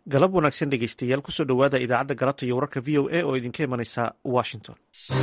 galab wanaagsan dhegeystayaal kusoo dhowaada idaacadda galabta iyo wararka v o a oo idinka imanaysa washington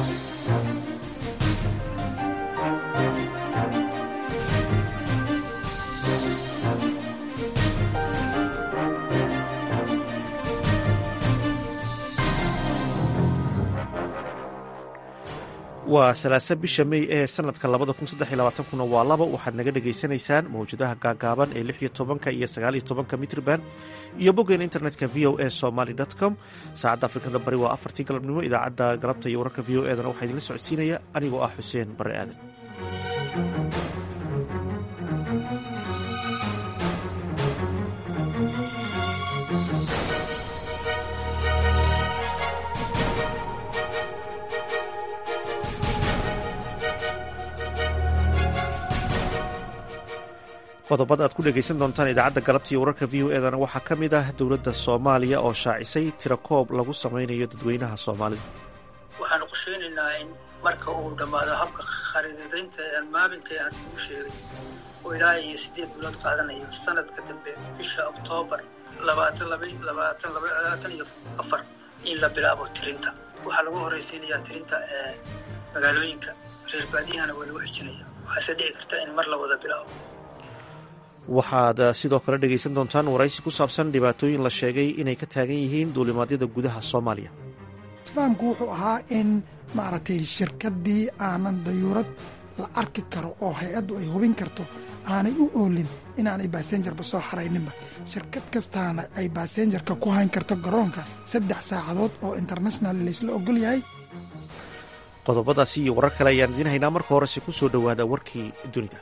waa salaasa bisha mey ee sanadka labada kun saddex iyo labaatankuna waa laba waxaad naga dhagaysanaysaan mawjadaha gaagaaban ee lix iyo tobanka iyo sagaal iyo tobanka mitrban iyo boggeena internetka v o a somaly com saacadda afrikada bari waa afartii galabnimo idaacadda galabta iyo wararka v o edana waxaa idinla socodsiinaya anigoo ah xuseen bare aadan qodobada aad ku dhegaysan doontaan idaacadda galabta iyo wararka v o edana waxaa ka mid ah dowladda soomaaliya oo shaacisay tirakoob lagu samaynayo dadweynaha soomaalida waxaanu qorsheynaynaa in marka uu dhammaado habka khariidadaynta aan maalinkai aan ugu sheegay oo ilaa iyo siddeed bilood qaadanayo sanadka dambe bisha oktoobar labaatan iyo afar in la bilaabo tirinta waxaa lagu horraysiinayaa tirinta ee magaalooyinka reer baadiyahana waa lagu xijinaya waxaase dhici karta in mar la wada bilaabo waxaad sidoo kale dhegaysan doontaan waraysi ku saabsan dhibaatooyin la sheegay inay ka taagan yihiin duulimaadyada gudaha soomaaliya isfahamku wuxuu ahaa in maaragtay shirkaddii aanan dayuurad la arki karo oo hay-addu ay hubin karto aanay u oolin inaanay baasenjarba soo xarayninba shirkad kastaana ay baasenjarka ku hayn karto garoonka saddex saacadood oo international laysla ogol yahay qodobadaasi iyo warar kale ayaan idiin haynaa marka horese ku soo dhowaada warkii dunida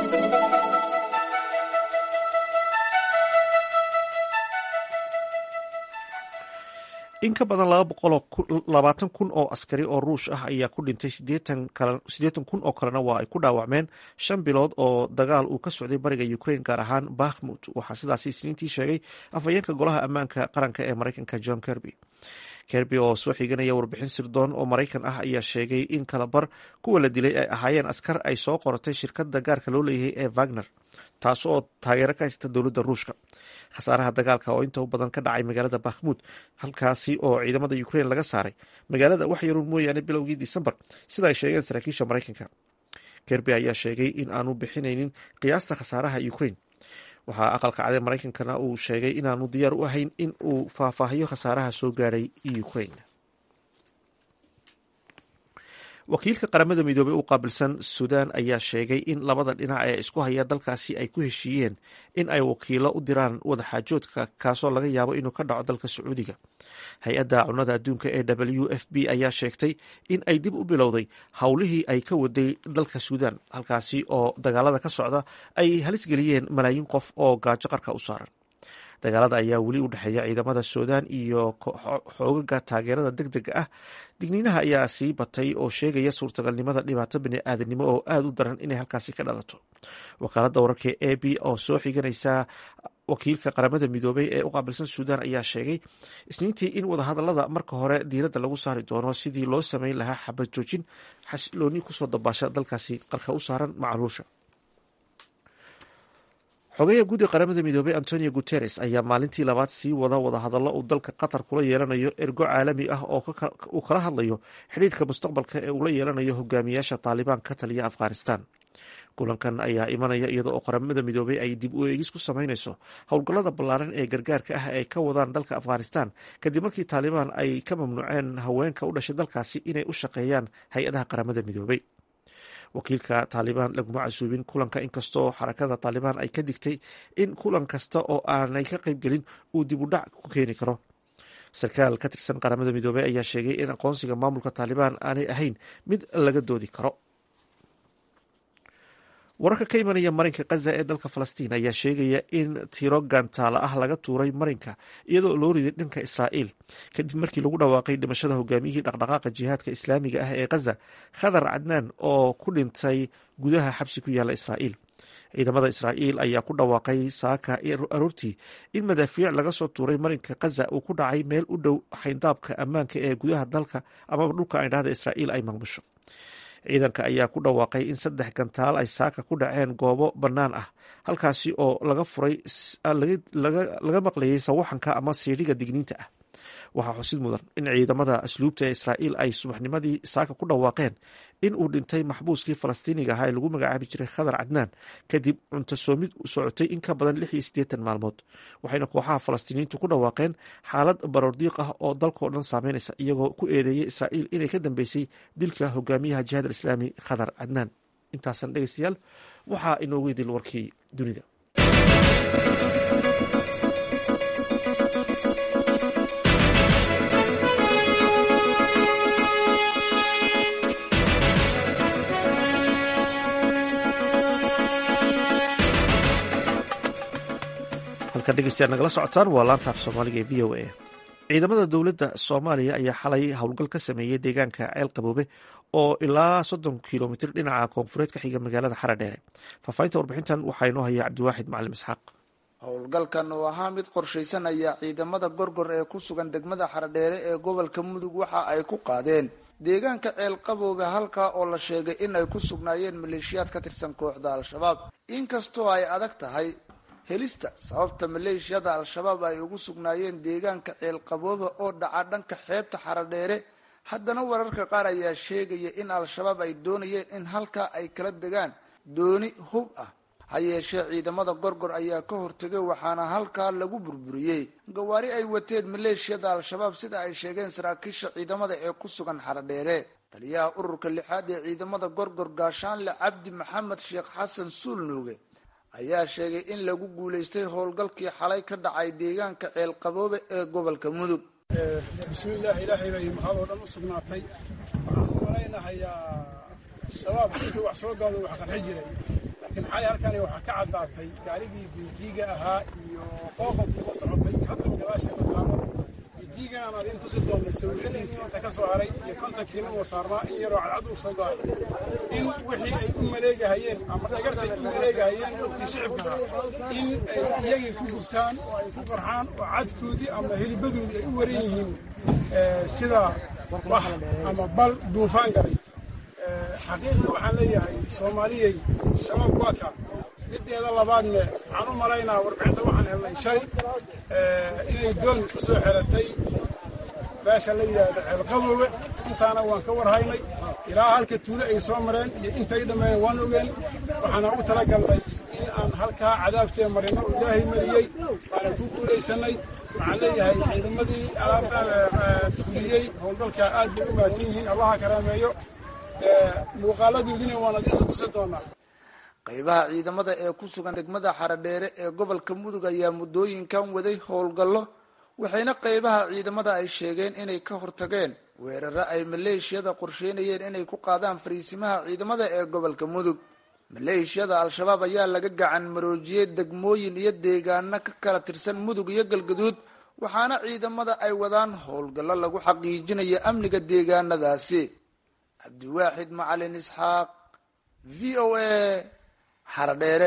in ka badan labaatan kun oo askari oo ruush ah ayaa ku dhintay siddeetan kun oo kalena waa ay ku dhaawacmeen shan bilood oo dagaal uu ka socday bariga ukraine gaar ahaan bakhmut waxaa sidaasi isniintii sheegay afhayeenka golaha ammaanka qaranka ee maraykanka john kerby kerby oo soo xiganaya warbixin sirdoon oo maraykan ah ayaa sheegay in kalabar kuwa la dilay ay ahaayeen askar ay soo qoratay shirkadda gaarka loo leeyahay ee wagner taas oo taageero ka haysta dowladda ruushka khasaaraha dagaalka oo inta u badan ka dhacay magaalada bakhmud halkaasi oo ciidamada ukraine laga saaray magaalada wax yaruun mooyaane bilowgii disembar sida ay sheegeen saraakiisha maraykanka kerby ayaa sheegay in aanu bixinaynin qiyaasta khasaaraha ukraine waxaa aqalka cade maraykankana uu sheegay inaanu diyaar u ahayn in uu faahfaahiyo khasaaraha soo gaadhay ukraine wakiilka qaramada midoobey u qaabilsan suudaan ayaa sheegay in labada dhinac ee isku haya dalkaasi ay ku heshiiyeen in ay wakiilo u diraan wadaxaajoodka kaasoo laga yaabo inuu ka dhaco dalka sacuudiga hay-adda cunada adduunka ee w f b ayaa sheegtay in ay dib u bilowday howlihii ay ka waday dalka suudaan halkaasi oo dagaalada ka socda ay halis geliyeen malaayiin qof oo gaajo qarka u saaran dagaalada ayaa weli u dhexeeya ciidamada suudaan iyo xoogaga taageerada deg dega ah digniinaha ayaa sii batay oo sheegaya suurtagalnimada dhibaato bini-aadanimo oo aada u daran inay halkaasi ka dhalato wakaaladda wararka e b oo soo xiganaysa wakiilka qaramada midoobey ee u qaabilsan suudaan ayaa sheegay isniintii in wadahadalada marka hore diiradda lagu saari doono sidii loo sameyn lahaa xabad joojin xasilooni kusoo dabaasha dalkaasi qarka u saaran macluusha xogeya guud ee qaramada midoobey antonio guteres ayaa maalintii labaad sii wada wadahadallo uu dalka qatar kula yeelanayo ergo caalami ah oo uu kala hadlayo xidhiirka mustaqbalka ee uu la yeelanayo hogaamiyaasha taalibaan ka taliya afghanistan kulankan ayaa imanaya iyada oo qaramada midoobey ay dib u eegis ku sameyneyso howlgallada ballaaran ee gargaarka ah ay ka wadaan dalka afghanistan kadib markii taalibaan ay ka mamnuuceen haweenka u dhashay dalkaasi inay u shaqeeyaan hay-adaha qaramada midoobey wakiilka taalibaan laguma casuubin kulanka inkastoo xarakada taalibaan ay ka digtay in kulan kasta oo aanay ka qaybgelin uu dib u dhac ku keeni karo sarkaal ka tirsan qaramada midoobey ayaa sheegay in aqoonsiga maamulka taalibaan aanay ahayn mid laga doodi karo wararka ka imanaya marinka khaza ee dalka falastiin ayaa sheegaya in tiro gantaala ah laga tuuray marinka iyadoo loo riday dhanka israa'iil kadib markii lagu dhawaaqay dhimashada hogaamiyihii dhaqdhaqaaqa jihaadka islaamiga ah ee khaza khadar cadnaan oo ku dhintay gudaha xabsi ku yaalla israa'iil ciidamada israa'iil ayaa ku dhawaaqay saaka aroortii in madaafiic laga soo tuuray marinka khaza uu ku dhacay meel u dhow xayndaabka ammaanka ee gudaha dalka amaba dhulka aydhahda israa'iil ay maamusho ciidanka ayaa ku dhawaaqay in saddex gantaal ay saaka ku dhaceen goobo bannaan ah halkaasi oo laga furay laga maqlayay sawaxanka ama siidhiga digniinta ah waxaa xusid mudan in ciidamada asluubta ee israa'iil ay subaxnimadii saaka ku dhawaaqeen in uu dhintay maxbuuskii falastiiniga ahaa ee lagu magacaabi jiray khadar cadnaan kadib cunto soomid socotay in ka badan lix iyo siddeetan maalmood waxayna kooxaha falastiiniyiintu ku dhawaaqeen xaalad baroordiiq ah oo dalkao dhan saameynaysa iyagoo ku eedeeyay israa'iil inay ka dambeysay dilka hogaamiyaha jihaad alislaami khadar cadnaan intaasan dhegeystayaal waxaa inoogu idil warkii dunida halkan dhegeystayaal nagala socotaan waa laanta af soomaaliga ee v o a ciidamada dowladda soomaaliya ayaa xalay howlgal ka sameeyey deegaanka ceel qaboobe oo ilaa soddon kilomitr dhinaca koonfureed ka xiga magaalada xaradheere faahfaahinta warbixintan waxaa inoo haya cabdiwaaxid macalim isxaaq howlgalkan oo ahaa mid qorshaysan ayaa ciidamada gorgor ee ku sugan degmada xaradheere ee gobolka mudug waxa ay ku qaadeen deegaanka ceel qaboobe halkaa oo la sheegay in ay ku sugnaayeen maleeshiyaad ka tirsan kooxda al-shabaab inkastoo ay adag tahay helista sababta maleeshiyada al-shabaab ay ugu sugnaayeen deegaanka ceel qaboobe oo dhaca dhanka xeebta xaradheere haddana wararka qaar ayaa sheegaya in al-shabaab ay doonayeen in halkaa ay kala degaan dooni hub ah ha yeeshee ciidamada gorgor ayaa ka hortegay waxaana halkaa lagu burburiyey gawaari ay wateen maleeshiyada al-shabaab sida ay sheegeen saraakiisha ciidamada ee ku sugan xaradheere taliyaha ururka lixaad ee ciidamada gorgor gaashaanle cabdi maxamed sheekh xasan suulnuuge ayaa sheegay in lagu guulaystay howlgalkii xalay ka dhacay deegaanka ceel qaboobe ee gobolka mudug bismillaah ilaahay bay mahad oo dhan u sugnaatay waxaan u malaynahayaa shabaab intuu wax soo gaado wax qarxi jiray laakiin xalay halkani waxaa ka caddaatay gaarigii biijiiga ahaa iyo qooqobkii la socotay hadda gadaasheeda taalo biijiigan aan adin tusi doonna sawiradiisa inta ka soo haray iyo kontankiina uu saarnaa in yaroo cadcad uu soo gaaray in wixii ay u maleegahayeen ama dhagartay u maleegahayeen dadkii shicibka ahaa in ay iyagii ku gubtaan oo ay ku qarxaan oo cadkoodii ama helibadoodii ay u waran yihiin sida wax ama bal duufaan galay xaqiiqda waxaan leeyahay soomaaliyey shabaab waa ka mideeda labaadne waxaan u malaynaa warbixinta waxaan helnay shalay inay doon ku soo xeratay beesha la yidhaahdo ceelqaboobe intaana waan ka warhaynay ilaa halka tuulo ay soo mareen iyo intay dhammeeyeen waan ogeen waxaana u talagalnay in aan halkaa cadaabtee marino oo ilaahay mariyey waana ku guulaysanay waxaan leeyahay ciidamadii alaabtaan fuliyey howlgalka aad bay u mahadsan yihiin allaha karaameeyo muuqaaladoodina waan adiinsa tusi doonaa qaybaha ciidamada ee ku sugan degmada xaradheere ee gobolka mudug ayaa muddooyinkan waday howlgallo waxayna qaybaha ciidamada ay sheegeen inay ka hortageen weeraro ay maleeshiyada qorsheynayeen inay ku qaadaan fariisimaha ciidamada ee gobolka mudug maleeshiyada al-shabaab ayaa laga gacan maroojiyey degmooyin iyo deegaano ka kala tirsan mudug iyo galgaduud waxaana ciidamada ay wadaan howlgallo lagu xaqiijinayo amniga deegaanadaasi cabdiwaaxid macalin isxaaq v o a xaradheere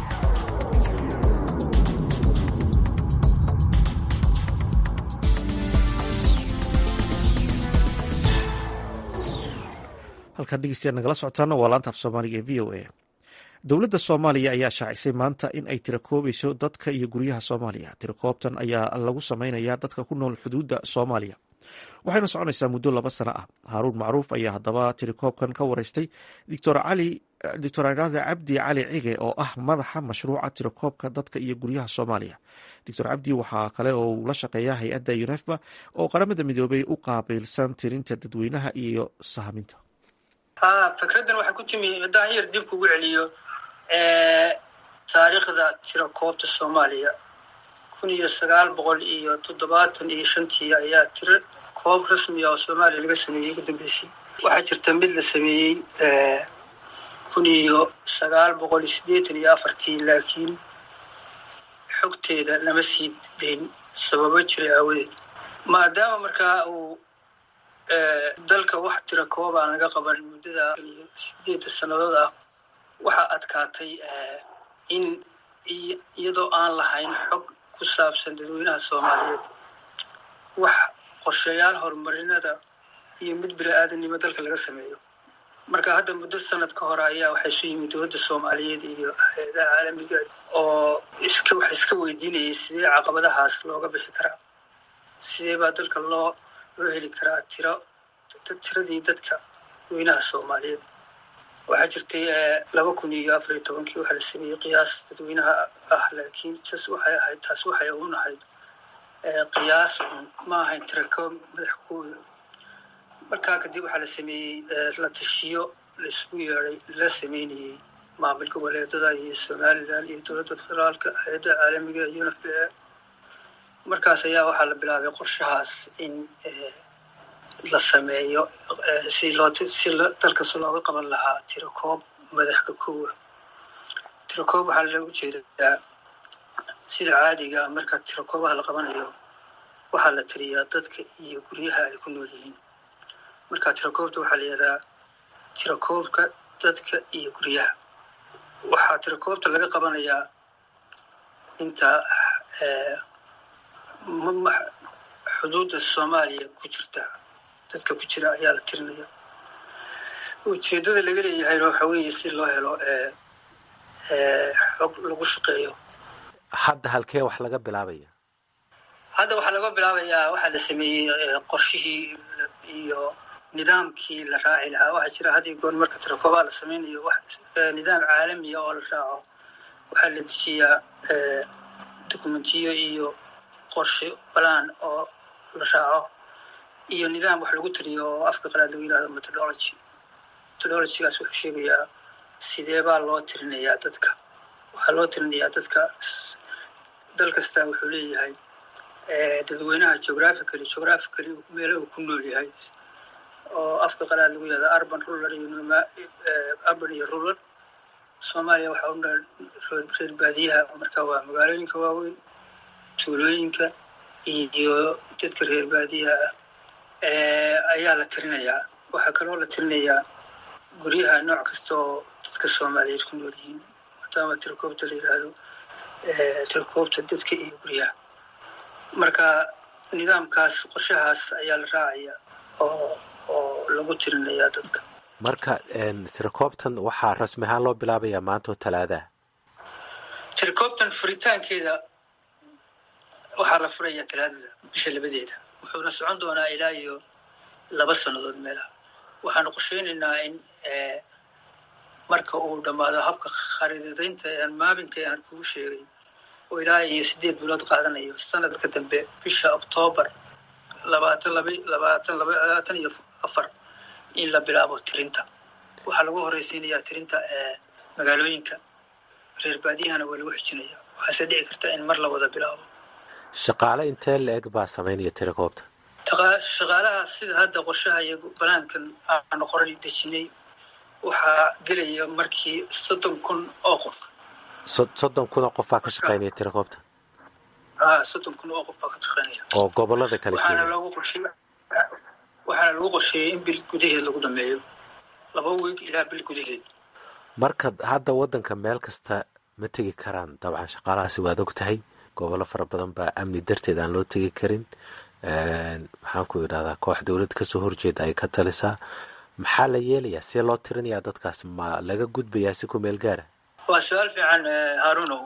halkaan dhegeystayaal nagala socotaana waa laanta af soomaaliga ee v o a dowladda soomaaliya ayaa shaacisay maanta in ay tirakoobayso dadka iyo guryaha soomaaliya tirakoobtan ayaa lagu samaynayaa dadka ku nool xuduudda soomaaliya waxayna soconaysaa muddo laba sano ah haaruun macruuf ayaa haddaba tirikoobkan ka wareystay doctor cali doctor anaada cabdi cali cige oo ah madaxa mashruuca tirakoobka dadka iyo guryaha soomaaliya doctor cabdi waxaa kale oo uu la shaqeeya hay-adda unefba oo qaramada midoobay u qaabilsan tirinta dadweynaha iyo sahaminta ha fikraddan waxay ku timi haddaan yar dib kugu celiyo taariikhda tirakoobta soomaaliya kun iyo sagaal boqol iyo toddobaatan iyo shantii ayaa tiro koob rasmiga oo soomaaliya laga sameeyey ugu dambeysay waxaa jirta mid la sameeyey kun iyo sagaal boqol iyo siddeetan iyo afartii laakiin xogteeda lama sii dayn sababo jiray aawadeed maadaama markaa uu dalka wax tira koob aan laga qaban muddada sideedda sannadood ah waxaa adkaatay in iyadoo aan lahayn xog ku saabsan dadweynaha soomaaliyeed wax qorshayaal horumarinada iyo mid bini-aadamnimo dalka laga sameeyo marka hadda muddo sanad ka hore ayaa waxay isu yimid dowladda soomaaliyeed iyo hay-adaha caalamiga oo iska wax iska weydiinayay sidee caqabadahaas looga bixi karaa sidee baa dalka loo loo heli karaa tiro tiradii dadka weynaha soomaaliyeed waxaa jirtay laba kun iyo afar iyo tobankii waxaa la sameeyey qiyaas dadweynaha ah laakiin tas waxay ahayd taas waxay uun ahayd qiyaas un ma ahayn tirako madax kooda markaa kadib waxaa la sameeyey la tashiyo la isugu yeeday la sameynayey maamul goboleedada iyo somalilan iyo dowladda federaalka hay-adda caalamiga iyo unf b a markaas ayaa waxaa la bilaabay qorshahaas in la sameeyo si loo si dalkas looga qaban lahaa tirakoob madaxka kowa tirakoob waxaa looga jeedaa sida caadiga marka tirakoobaha la qabanayo waxaa la tiriyaa dadka iyo guryaha ay ku nool yihiin marka tirakoobta waxaa la yihahdaa tirakoobka dadka iyo guryaha waxaa tirakoobta laga qabanayaa inta xuduudda soomaaliya ku jirta dadka ku jira ayaa la tirinaya ujeeddada laga leeyahayna waxa weeye si loo helo xog lagu shaqeeyo hadda halkee wax laga bilaabaya hadda waxaa laga bilaabayaa waxaa la sameeyey qorshihii iyo nidaamkii la raaci lahaa waxaa jira had iyo goor marka tirakoobaa la sameynayo nidaam caalamiya oo la raaco waxaa la dejiyaa dokumentiyo iyo qorshe balaan oo la raaco iyo nidaam wax lagu tiriyo oo afka qalaad lagu yihahdo methodology methodologygaas wuxuu sheegayaa sidee baa loo tirinayaa dadka waxaa loo tirinayaa dadka dal kastaa wuxuu leeyahay dadweynaha geographically geographically meelo uu ku nool yahay oo afka qalaad lagu yihahdo urban rural iyo noma urban iyo rural soomaaliya waxaa u nool reer baadiyaha marka waa magaalooyinka waaweyn tuulooyinka iyo dadka reer baadiyaha ah ayaa la tirinayaa waxaa kaloo la tirinayaa guryaha nooc kasta oo dadka soomaaliyeed ku nool yihiin maadaama tirakoobta la yidhaahdo tirakoobta dadka iyo guryaha marka nidaamkaas qorshahaas ayaa la raacaya oo oo lagu tirinayaa dadka marka tirakoobtan waxaa rasmi ahaan loo bilaabayaa maanta oo talaadaha tirakoobtan furitaankeeda waxaa la furayaa talaadada bisha labadeeda wuxuuna socon doonaa ilaa iyo laba sannadood meelaha waxaanu qorsheynaynaa in marka uu dhammaado habka khariidadeynta aan maabinka aan kugu sheegay oo ilaa iyo sideed bilood qaadanayo sanadka dambe bisha oktoobar labaatan laba labaatan laba labaatan iyo afar in la bilaabo tirinta waxaa lagu horeysiinayaa tirinta magaalooyinka reer baadiyahana waa lagu xijinaya waxaase dhici karta in mar la wada bilaabo shaqaale intee la-eg baa samaynaya tirakoobta shaqaalaha sida hadda qorshaha iyo banaankan aanu qoran dejinay waxaa gelaya markii soddon kun oo qof soddon kun oo qofbaa ka shaqeynaya tirakoobta a soddon kun oo qof baa ka shaqeynaya oo gobolada kale waxaana loogu qorshe waxaana lagu qorsheeyey in bil gudaheed lagu dhameeyo laba weeg ilaa bil gudaheed marka hadda waddanka meel kasta ma tegi karaan dabcan shaqaalahaasi waad og tahay gobollo fara badan baa amni darteed aan loo tegi karin maxaan ku idhahdaa koox dowlad kasoo horjeeda ay ka talisaa maxaa la yeelayaa see loo tirinayaa dadkaas ma laga gudbayaa si ku meel gaara waa su-aal fiican harunow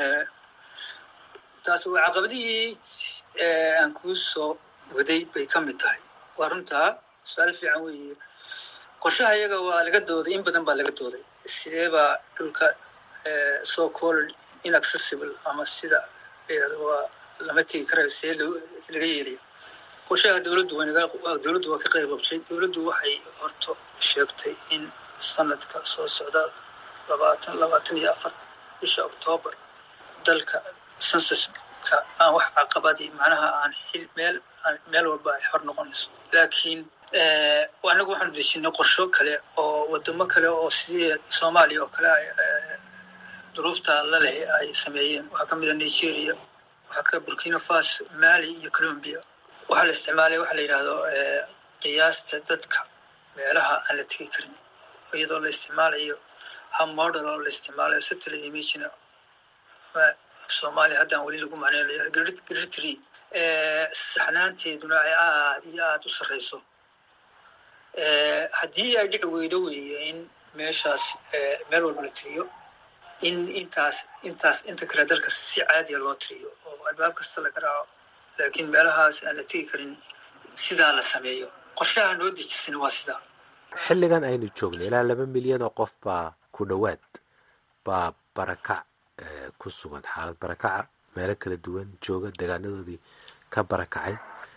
taas waa caqabadihii aan kuu soo waday bay ka mid tahay waa runtaa su-aal fiican weeye qorshaha iyaga waa laga dooday in badan baa laga dooday sidee baa dhulka so called inaccessible ama sida layihahdo waa lama tegi karayo see laga yeelaya qorshaha dowladdu dowladdu waa ka qayb qabtay dowladdu waxay horto sheegtay in sanadka soo socda labaatan labaatan iyo afar bisha oktoobar dalka sensuska aan wax caqabadii macnaha aan xil meel meel walba ay xor noqonayso laakiin anagu waxaanu dejinay qorsho kale oo wadamo kale oo sidii soomaaliya oo kale duruufta la leh ay sameeyeen waxaa ka mida nigeria waxaa ka burkina faso mali iyo colombia waxaa la isticmaalay waxa la yidhahdo qiyaasta dadka meelaha aan la tegi karin iyadoo la isticmaalayo hab model oo la isticmaalayo satellite imagina soomaaliya haddaan weli lagu macneynayo gritry saxnaanteeduna ay aad iyo aada u sarreyso haddii ay dhici weydo weeye in meeshaas meel walba la tiriyo in intaas intaas inta kale dalka si caadiya loo tiriyo oo albaab kasta laga raaco laakiin meelahaas aan la tegi karin sidaa la sameeyo qorshaha noo dejisan waa sidaa xilligan aynu joogno ilaa laba milyan oo qof baa ku dhowaad baa barakac ku sugan xaalad barakaca meelo kala duwan jooga deegaanadoodii ka barakacay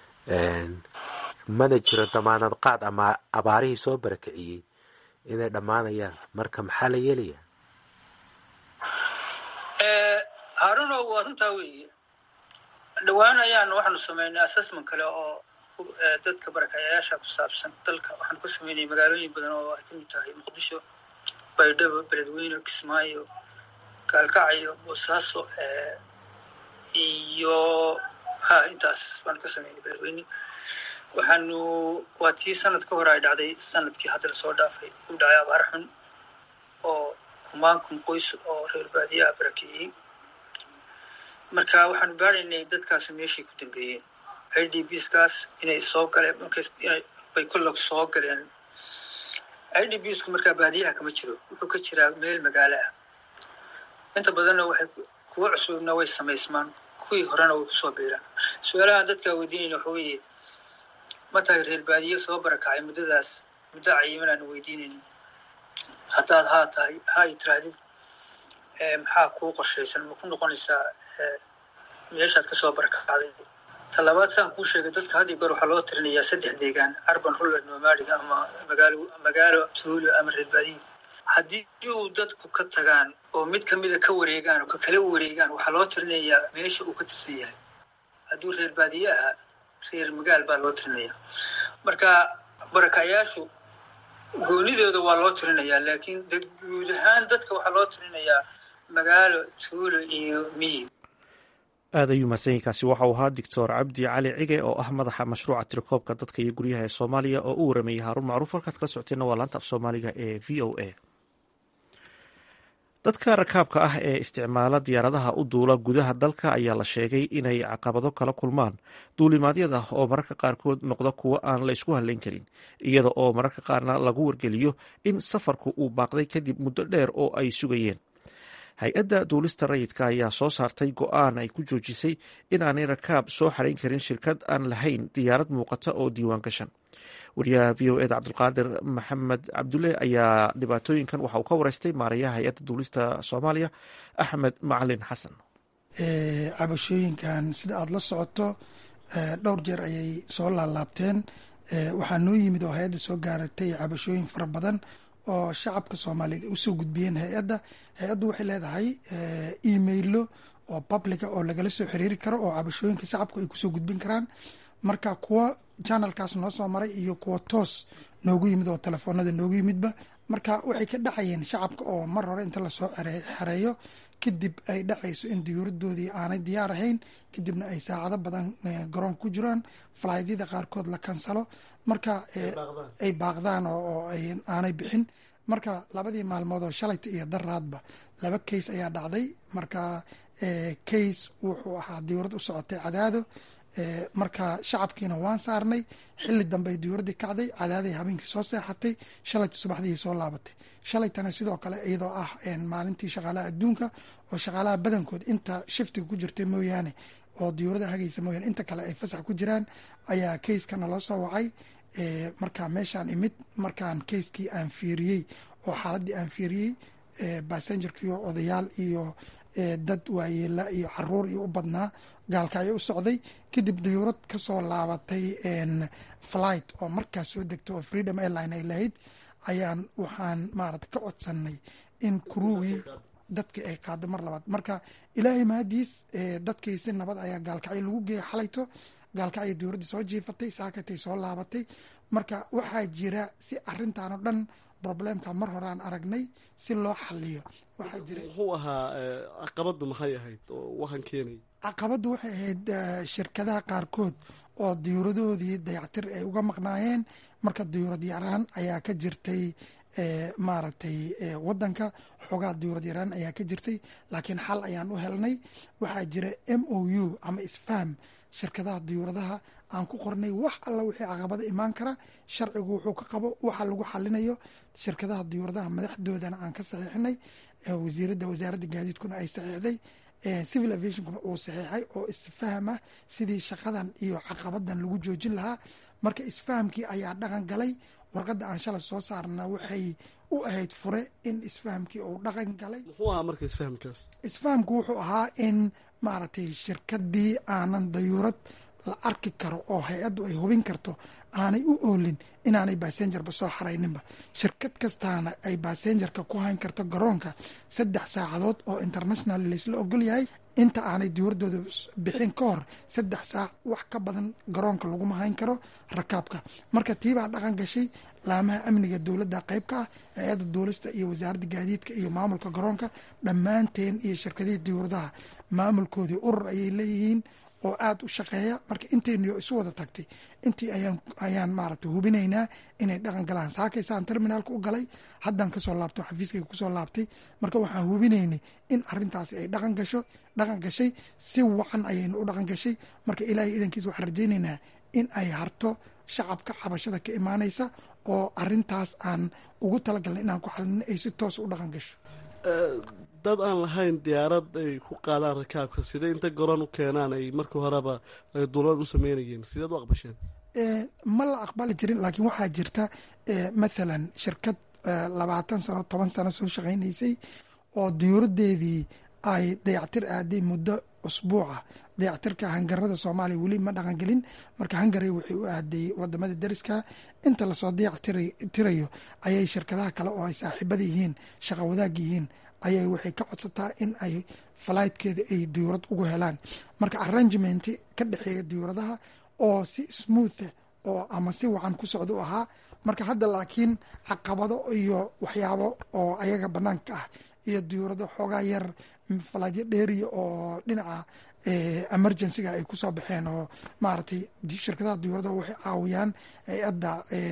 mana jiro damaanad qaad ama abaarihii soo barakiciyey inay dhammaanayaan marka maxaa la yeelaya haaruno waa runtaa weeye dhowaan ayaan waxaanu samaynay assessment kale oo dadka barakacayaasha ku saabsan dalka waxaanu ka samaynay magaalooyin badan oo ay kamid tahay muqdisho baydhabo beledweyne kismaayo gaalkacyo boosaaso iyo ha intaas baanu ka samaynay beledweyne waxaanu waa tii sanad ka hor ay dhacday sanadkii hadda lasoo dhaafay u dhacay abaar xun oo kumaankum qoys oo reer baadiyaha barakeeyey marka waxaanu baaraynay dadkaasi meeshay ku dambeeyeen i d bskaas inay soo galeen markays bay kollag soo galeen i d bsku markaa baadiyaha kama jiro wuxuu ka jiraa meel magaalo ah inta badanna waxay kuwa cusubna way samaysmaan kuwii horena way kusoo biiraan su-aalahan dadkaa weydiinayna waxa weeye ma tahay reer baadiye soo barakacay muddadaas muddo cayiman aanu weydiinayna haddaad haa tahay ha i tiraahdid maxaa kuu qorshaysan ma ku noqonaysaa meeshaad kasoo barakacday talabaad saan kuu sheegay dadka haddii goor waxaa loo tirinayaa saddex deegaan arban rural nomadic ama magaalo magaalo tuulo ama reer baadiye haddii uu dadku ka tagaan oo mid kamida ka wareegaan oo ka kala wareegaan waxaa loo tirinayaa meesha uu ka tirsan yahay hadduu reer baadiye ahaa reer magaal baa loo tirinaya marka barakayaashu goonidooda waa loo tirinayaa laakiin guud ahaan dadka waxaa loo tirinayaa magaalo tuulo iyo miyi aad ayuu mahadsanyiinkaasi waxau ahaa doctor cabdi cali cige oo ah madaxa mashruuca tirakoobka dadka iyo guryaha ee soomaaliya oo u warameeyey haaruun macruuf halkaad kala socoteenna waa laanta af soomaaliga ee v o a dadka rakaabka ah ee isticmaala diyaaradaha u duula gudaha dalka ayaa la sheegay inay caqabado kala kulmaan duulimaadyada oo mararka qaarkood noqda kuwo aan la isku halayn karin iyada oo mararka qaarna lagu wargeliyo in safarku uu baaqday kadib muddo dheer oo ay sugayeen hay-adda duulista rayidka ayaa soo saartay go-aan ay ku joojisay inaanay rakaab soo xarayn karin shirkad aan lahayn diyaarad muuqata oo diiwaan gashan wariyaha v o eda cabdulqaadir maxamed cabdulle ayaa dhibaatooyinkan waxa uu ka wareystay maarayaha hay-adda duulista soomaaliya axmed macalin xasan cabashooyinkan sida aada la socoto dhowr jeer ayay soo laalaabteen waxaa noo yimid oo hay-adda soo gaaratay cabashooyin fara badan oo shacabka soomaaliyeed ay usoo gudbiyeen hay-adda hay-addu waxay leedahay emailo oo publica oo lagala soo xiriiri karo oo cabashooyinka shacabku ay kusoo gudbin karaan marka kuwa janalkaas noo soo maray iyo kuwa toos noogu yimid oo telefoonada noogu yimidba marka waxay ka dhacayeen shacabka oo mar hore inta lasoo xereeyo kadib ay dhacayso in diyuuradoodii aanay diyaar ahayn kadibna ay saacado badan garoon ku jiraan falaadyada qaarkood la kansalo marka ay baaqdaan oo aanay bixin marka labadii maalmood oo shalayta iyo daraadba laba kays ayaa dhacday marka kays wuxuu ahaa diyuurad u socotay cadaado marka shacabkiina waan saarnay xili dambe ay diyuuradii kacday cadaaday habeenkii soo seexatay shalayta subaxdii soo laabatay shalaytana sidoo kale iyadoo ah maalintii shaqaalaha adduunka oo shaqaalaha badankood inta shiftiga ku jirta mooyaane oo diyuurada hagaysa mooyaane inta kale ay fasax ku jiraan ayaa kayskana loo soo wacay marka meeshaan imid markaan kayskii aan fiiriyey oo xaaladii aan fiiriyey basengerkiiyo odayaal iyo dad waayeela iyo caruur iyo u badnaa gaalka ayaa u socday kadib diyuurad kasoo laabatay flight oo markaas soo degta oo freedom airline ay lahayd ayaan waxaan maarata ka codsanay in kuruwii dadkii ay qaado mar labaad marka ilaahay mahadiis dadkii si nabad ayaa gaalkacyo lagu geeyay xalayto gaalkacyo diyuuraddii soo jiifatay saakatay soo laabatay marka waxaa jira si arintan oo dhan problemka mar horaan aragnay si loo xaliyo waxaa jira muxuu ahaa caqabadu maxay ahayd oo waxaan keenay caqabaddu waxay ahayd shirkadaha qaarkood oo diyuuradoodii dayactir ay uga maqnaayeen marka diyuurad yaraan ayaa ka jirtay maaragtay wadanka xoogaa diyuurad yaraan ayaa ka jirtay laakiin xal ayaan u helnay waxaa jira m o u ama isfaham shirkadaha diyuuradaha aan ku qornay wax alla wixii caqabada imaan kara sharcigu wuxuu ka qabo waxa lagu xalinayo shirkadaha diyuuradaha madaxdoodana aan ka saxiixinay wasiirada wasaaradda gaadiidkuna ay saxiixday civil aviationkuna uu saxiixay oo isfaham ah sidii shaqadan iyo caqabadan lagu joojin lahaa marka isfahamkii ayaa dhaqan galay warqadda aan shalay soo saarna waxay u ahayd fure in isfahamkii uu dhaqan galay muxuu ahaa marka isfahamkaas isfahamku wuxuu ahaa in maaragtay shirkadii aanan dayuurad la arki karo oo hay-addu ay hubin karto aanay u oolin inaanay basenjarba soo xarayninba shirkad kastaana ay basenjarka ku hayn karto garoonka saddex saacadood oo international laysla ogol yahay inta aanay diyuuradooda bixin ka hor saddex saac wax ka badan garoonka laguma hayn karo rakaabka marka tiibaa dhaqan gashay laamaha amniga dowladda qayb ka ah hay-adda duulista iyo wasaaradda gaadiidka iyo maamulka garoonka dhammaanteen iyo shirkadihii diyuuradaha maamulkoodii urur ayay leeyihiin oo aada u shaqeeya marka intayniyo isu wada tagtay intii ayaan ayaan maaragtay hubinaynaa inay dhaqan galaan saakaysaan terminaalka u galay haddaan kasoo laabto xafiiskayga kusoo laabtay marka waxaan hubinaynay in arintaasi ay dhaqan gasho dhaqan gashay si wacan ayaynu u dhaqan gashay marka ilaahay idankiis waxaan rajaynaynaa in ay harto shacabka cabashada ka imaanaysa oo arintaas aan ugu talagalnay inaan ku xalino ay si toos u dhaqan gasho dad aan lahayn diyaarad ay ku qaadaan rakaabka sidee inta garoon u keenaan ay markii horeba ay duulad u sameynayeen sideed u aqbasheen ma la aqbali jirin laakiin waxaa jirta mathalan shirkad labaatan sano toban sano soo shaqaynaysay oo diyuuradeedii ay dayactir aaday muddo usbuuca dayactirka hangarada soomaaliya weli ma dhaqangelin marka hangari waxay u aaday wadamada dariska inta lasoo dayactirayo ayay shirkadaha kale oo ay saaxiibada yihiin shaqa wadaag yihiin ayay waxay ka codsataa in ay falaydkeeda ay diyuurad ugu helaan marka arrangement ka dhexeeya diyuuradaha oo si smootha oo ama si wacan ku socda u ahaa marka hadda laakiin caqabado iyo waxyaabo oo ayaga banaanka ah iyo diyuurado xoogaa yar falaadyo dheeriya oo dhinaca emergencyga ay kusoo baxeen oo maaragtay shirkadaha diyuurada waxay caawiyaan hay-adda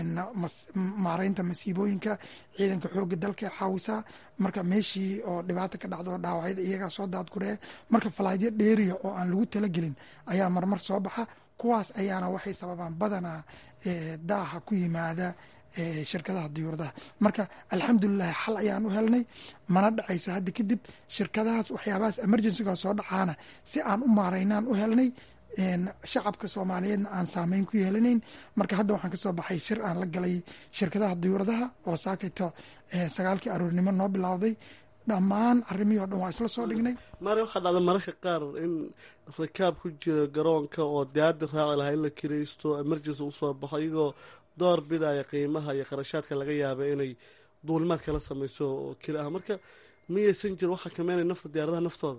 maareynta masiibooyinka ciidanka xooga dalka caawisaa marka meeshii oo dhibaata ka dhacdo dhaawacyada iyagaa soo daadguree marka falaadyo dheeriya oo aan lagu talagelin ayaa marmar soo baxa kuwaas ayaana waxay sababaan badanaa daaha ku yimaada shirkadaha diyuuradaha marka alxamdulilahi xal ayaan u helnay mana dhacayso hadda kadib shirkadahaas waxyaabahaas emergencyga soo dhacaana si aan u maaraynaan u helnay shacabka soomaaliyeedna aan saameyn ku yeelanayn marka hadda waxaan kasoo baxay shir aan la galay shirkadaha diyuuradaha oo saakayto sagaalkii aroornimo noo bilowday dhammaan arrimihii o dhan waa isla soo dhignay mari waxaa dhacda mararka qaar in rakaab ku jira garoonka oo diyaadi raaci lahaa in la kiraysto emergency usoo baxo iyagoo door bidaya qiimaha iyo qarashaadka laga yaaba inay duulimaad kala sameyso oo keli ah marka miyaysan jir waxaa kameynaya nafta diyaaradaha naftooda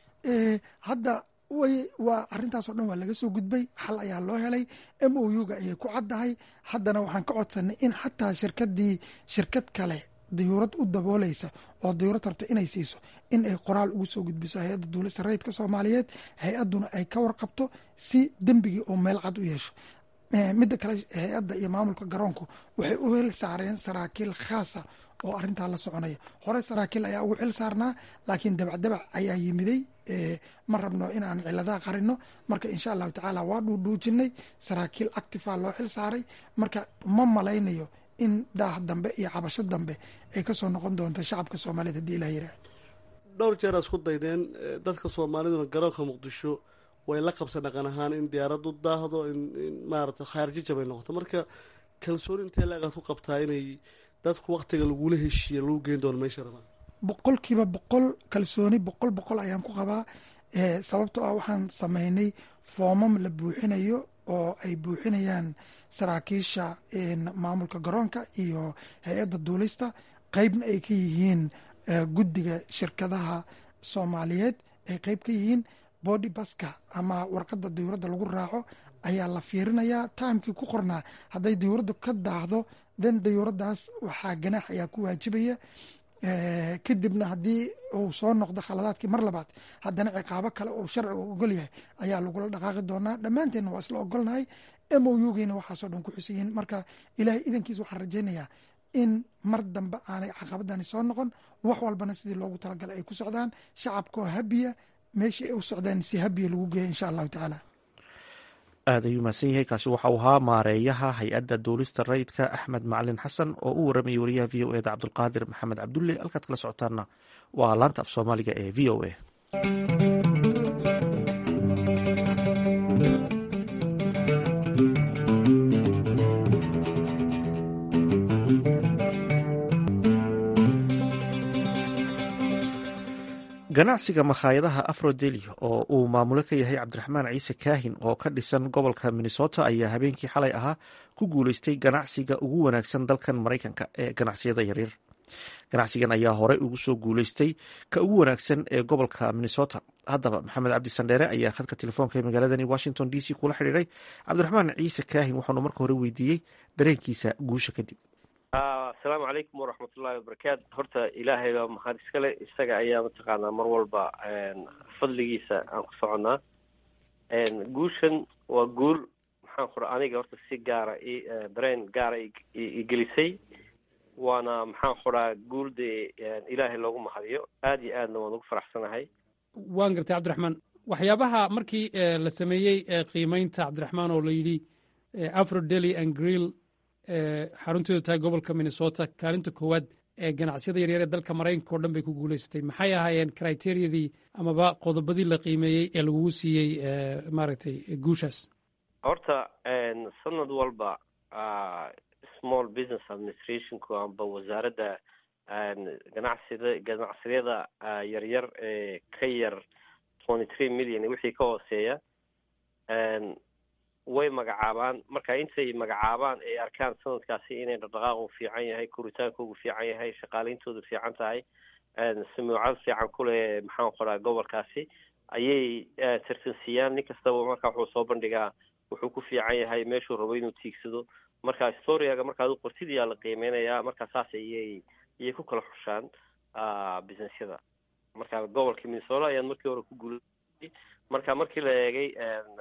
hadda way waa arrintaasoo dhan waa laga soo gudbay xal ayaa loo helay m o u ga ayay ku caddahay haddana waxaan ka codsanay in xataa shirkadii shirkad kale diyuurad u dabooleysa oo diyuurad rabta inay siiso in ay qoraal ugu soo gudbiso hay-adda duulista rayidka soomaaliyeed hay-adduna ay ka warqabto si dembigii oo meel cad u yeesho midda kale hay-adda iyo maamulka garoonku waxay u hel saareen saraakiil khaasa oo arintaa la soconaya hore saraakiil ayaa ugu xil saarnaa laakiin dabacdabac ayaa yimiday ma rabno inaan ciladaha qarino marka insha allahu tacaala waa dhuudhuujinay saraakiil actifa loo xil saaray marka ma malaynayo in daah dambe iyo cabasho dambe ay kasoo noqon doonto shacabka soomaaliyeed hadii ilah yirah dhowr jeer aa isku daydeen dadka soomaaliduna garoonka muqdisho way la qabsan dhaqan ahaan in diyaarad u daahdo in maarata khaarjijab ay noqoto marka kalsooni intee laagaad ku qabtaa inay dadku waktiga lagula heshiiya lagu geyn doono meesha rabaan boqolkiiba boqol kalsooni boqol boqol ayaan ku qabaa sababtoo ah waxaan sameynay foomam la buuxinayo oo ay buuxinayaan saraakiisha maamulka garoonka iyo hay-adda duulista qeybna ay ka yihiin guddiga shirkadaha soomaaliyeed ay qeyb ka yihiin body baska ama warqadda diyuuradda lagu raaco ayaa la fiirinayaa timekii ku qornaa hadday diyuuraddu ka daahdo den diyuuraddaas waxaa ganaax ayaa ku waajibaya kadibna haddii uu soo noqdo khaladaadkii mar labaad haddana ciqaabo kale uu sharcigu ogol yahay ayaa lagula dhaqaaqi doonaa dhammaanteenna waa isla ogolnahay m o u geyna waxaasoo dhan ku xusan yihiin marka ilaahay idankiis waxaan rajaynayaa in mar dambe aanay caqabadani soo noqon wax walbana sidii loogu talagalay ay ku socdaan shacabkoo habiya meeshii ay u socdaan si habiya lagu geeya insha allahu tacaala aad ayuu mahadsan yahay kaasi waxauu ahaa maareeyaha hay-adda duulista rayidka axmed macalin xasan oo u waramayay wariyaha v o eda cabdulqaadir maxamed cabdulle halkaad kala socotaanna waa laanta af soomaaliga ee v o a ganacsiga makhaayadaha afrodeli oo uu maamulo ka yahay cabdiraxmaan ciise kaahin oo ka dhisan gobolka minnesota ayaa habeenkii xalay ahaa ku guuleystay ganacsiga ugu wanaagsan dalkan maraykanka ee ganacsiyada yaryar ganacsigan ayaa horey ugu soo guuleystay ka ugu wanaagsan ee gobolka minnesota haddaba maxamed cabdi sandheere ayaa khadka telefoonka ee magaaladani washington d c kula xidhiiray cabdiraxmaan ciise kaahin waxaanu marka hore weydiiyey dareenkiisa guusha kadib asalaamu calaykum waraxmatullahi wabarakaatu horta ilaahay baa mahad iskale isaga ayaa mataqaanaa mar walba fadligiisa aan ku soconnaa guushan waa guul maxaan kura aniga horta si gaara i dareen gaara igelisay waana maxaan kuraa guul dee ilaahay loogu mahadiyo aada iyo aadna waan ugu faraxsanahay waan gartay cabdiraxmaan waxyaabaha markii la sameeyey qiimeynta cabdiraxmaan oo la yidhi afro dely and grill xarunteedu tahay gobolka minnesota kaalinta koowaad ee ganacsiyada yaryar ee dalka maraykanka oo dhan bay ku guuleysatay maxay ahaayeen criteriyadii amaba qodobadii la qiimeeyey ee lagugu siiyey maaragtay guushaas horta sanad walba small business administrationku amba wasaaradda ganacsida ganacsiyada yaryar ee ka yar twenty three million wixii ka hooseeya way magacaabaan marka intay magacaabaan ay arkaan sanadkaasi inay dhaqdhaqaaqu fiican yahay koritaankoogu fiican yahay shaqaaleyntoodu fiican tahay samuucad fiican kuleh maxaan qoraa gobolkaasi ayay tartansiiyaan nin kastaba marka wuxuu soo bandhigaa wuxuu ku fiican yahay meeshuu rabo inuu tiigsado marka storiaga markaad u qortid ayaa la qiimeynayaa marka saas ayay ayay ku kala xushaan businessyada marka gobolka minnesota ayaan markii hore ku guulayay marka markii la eegay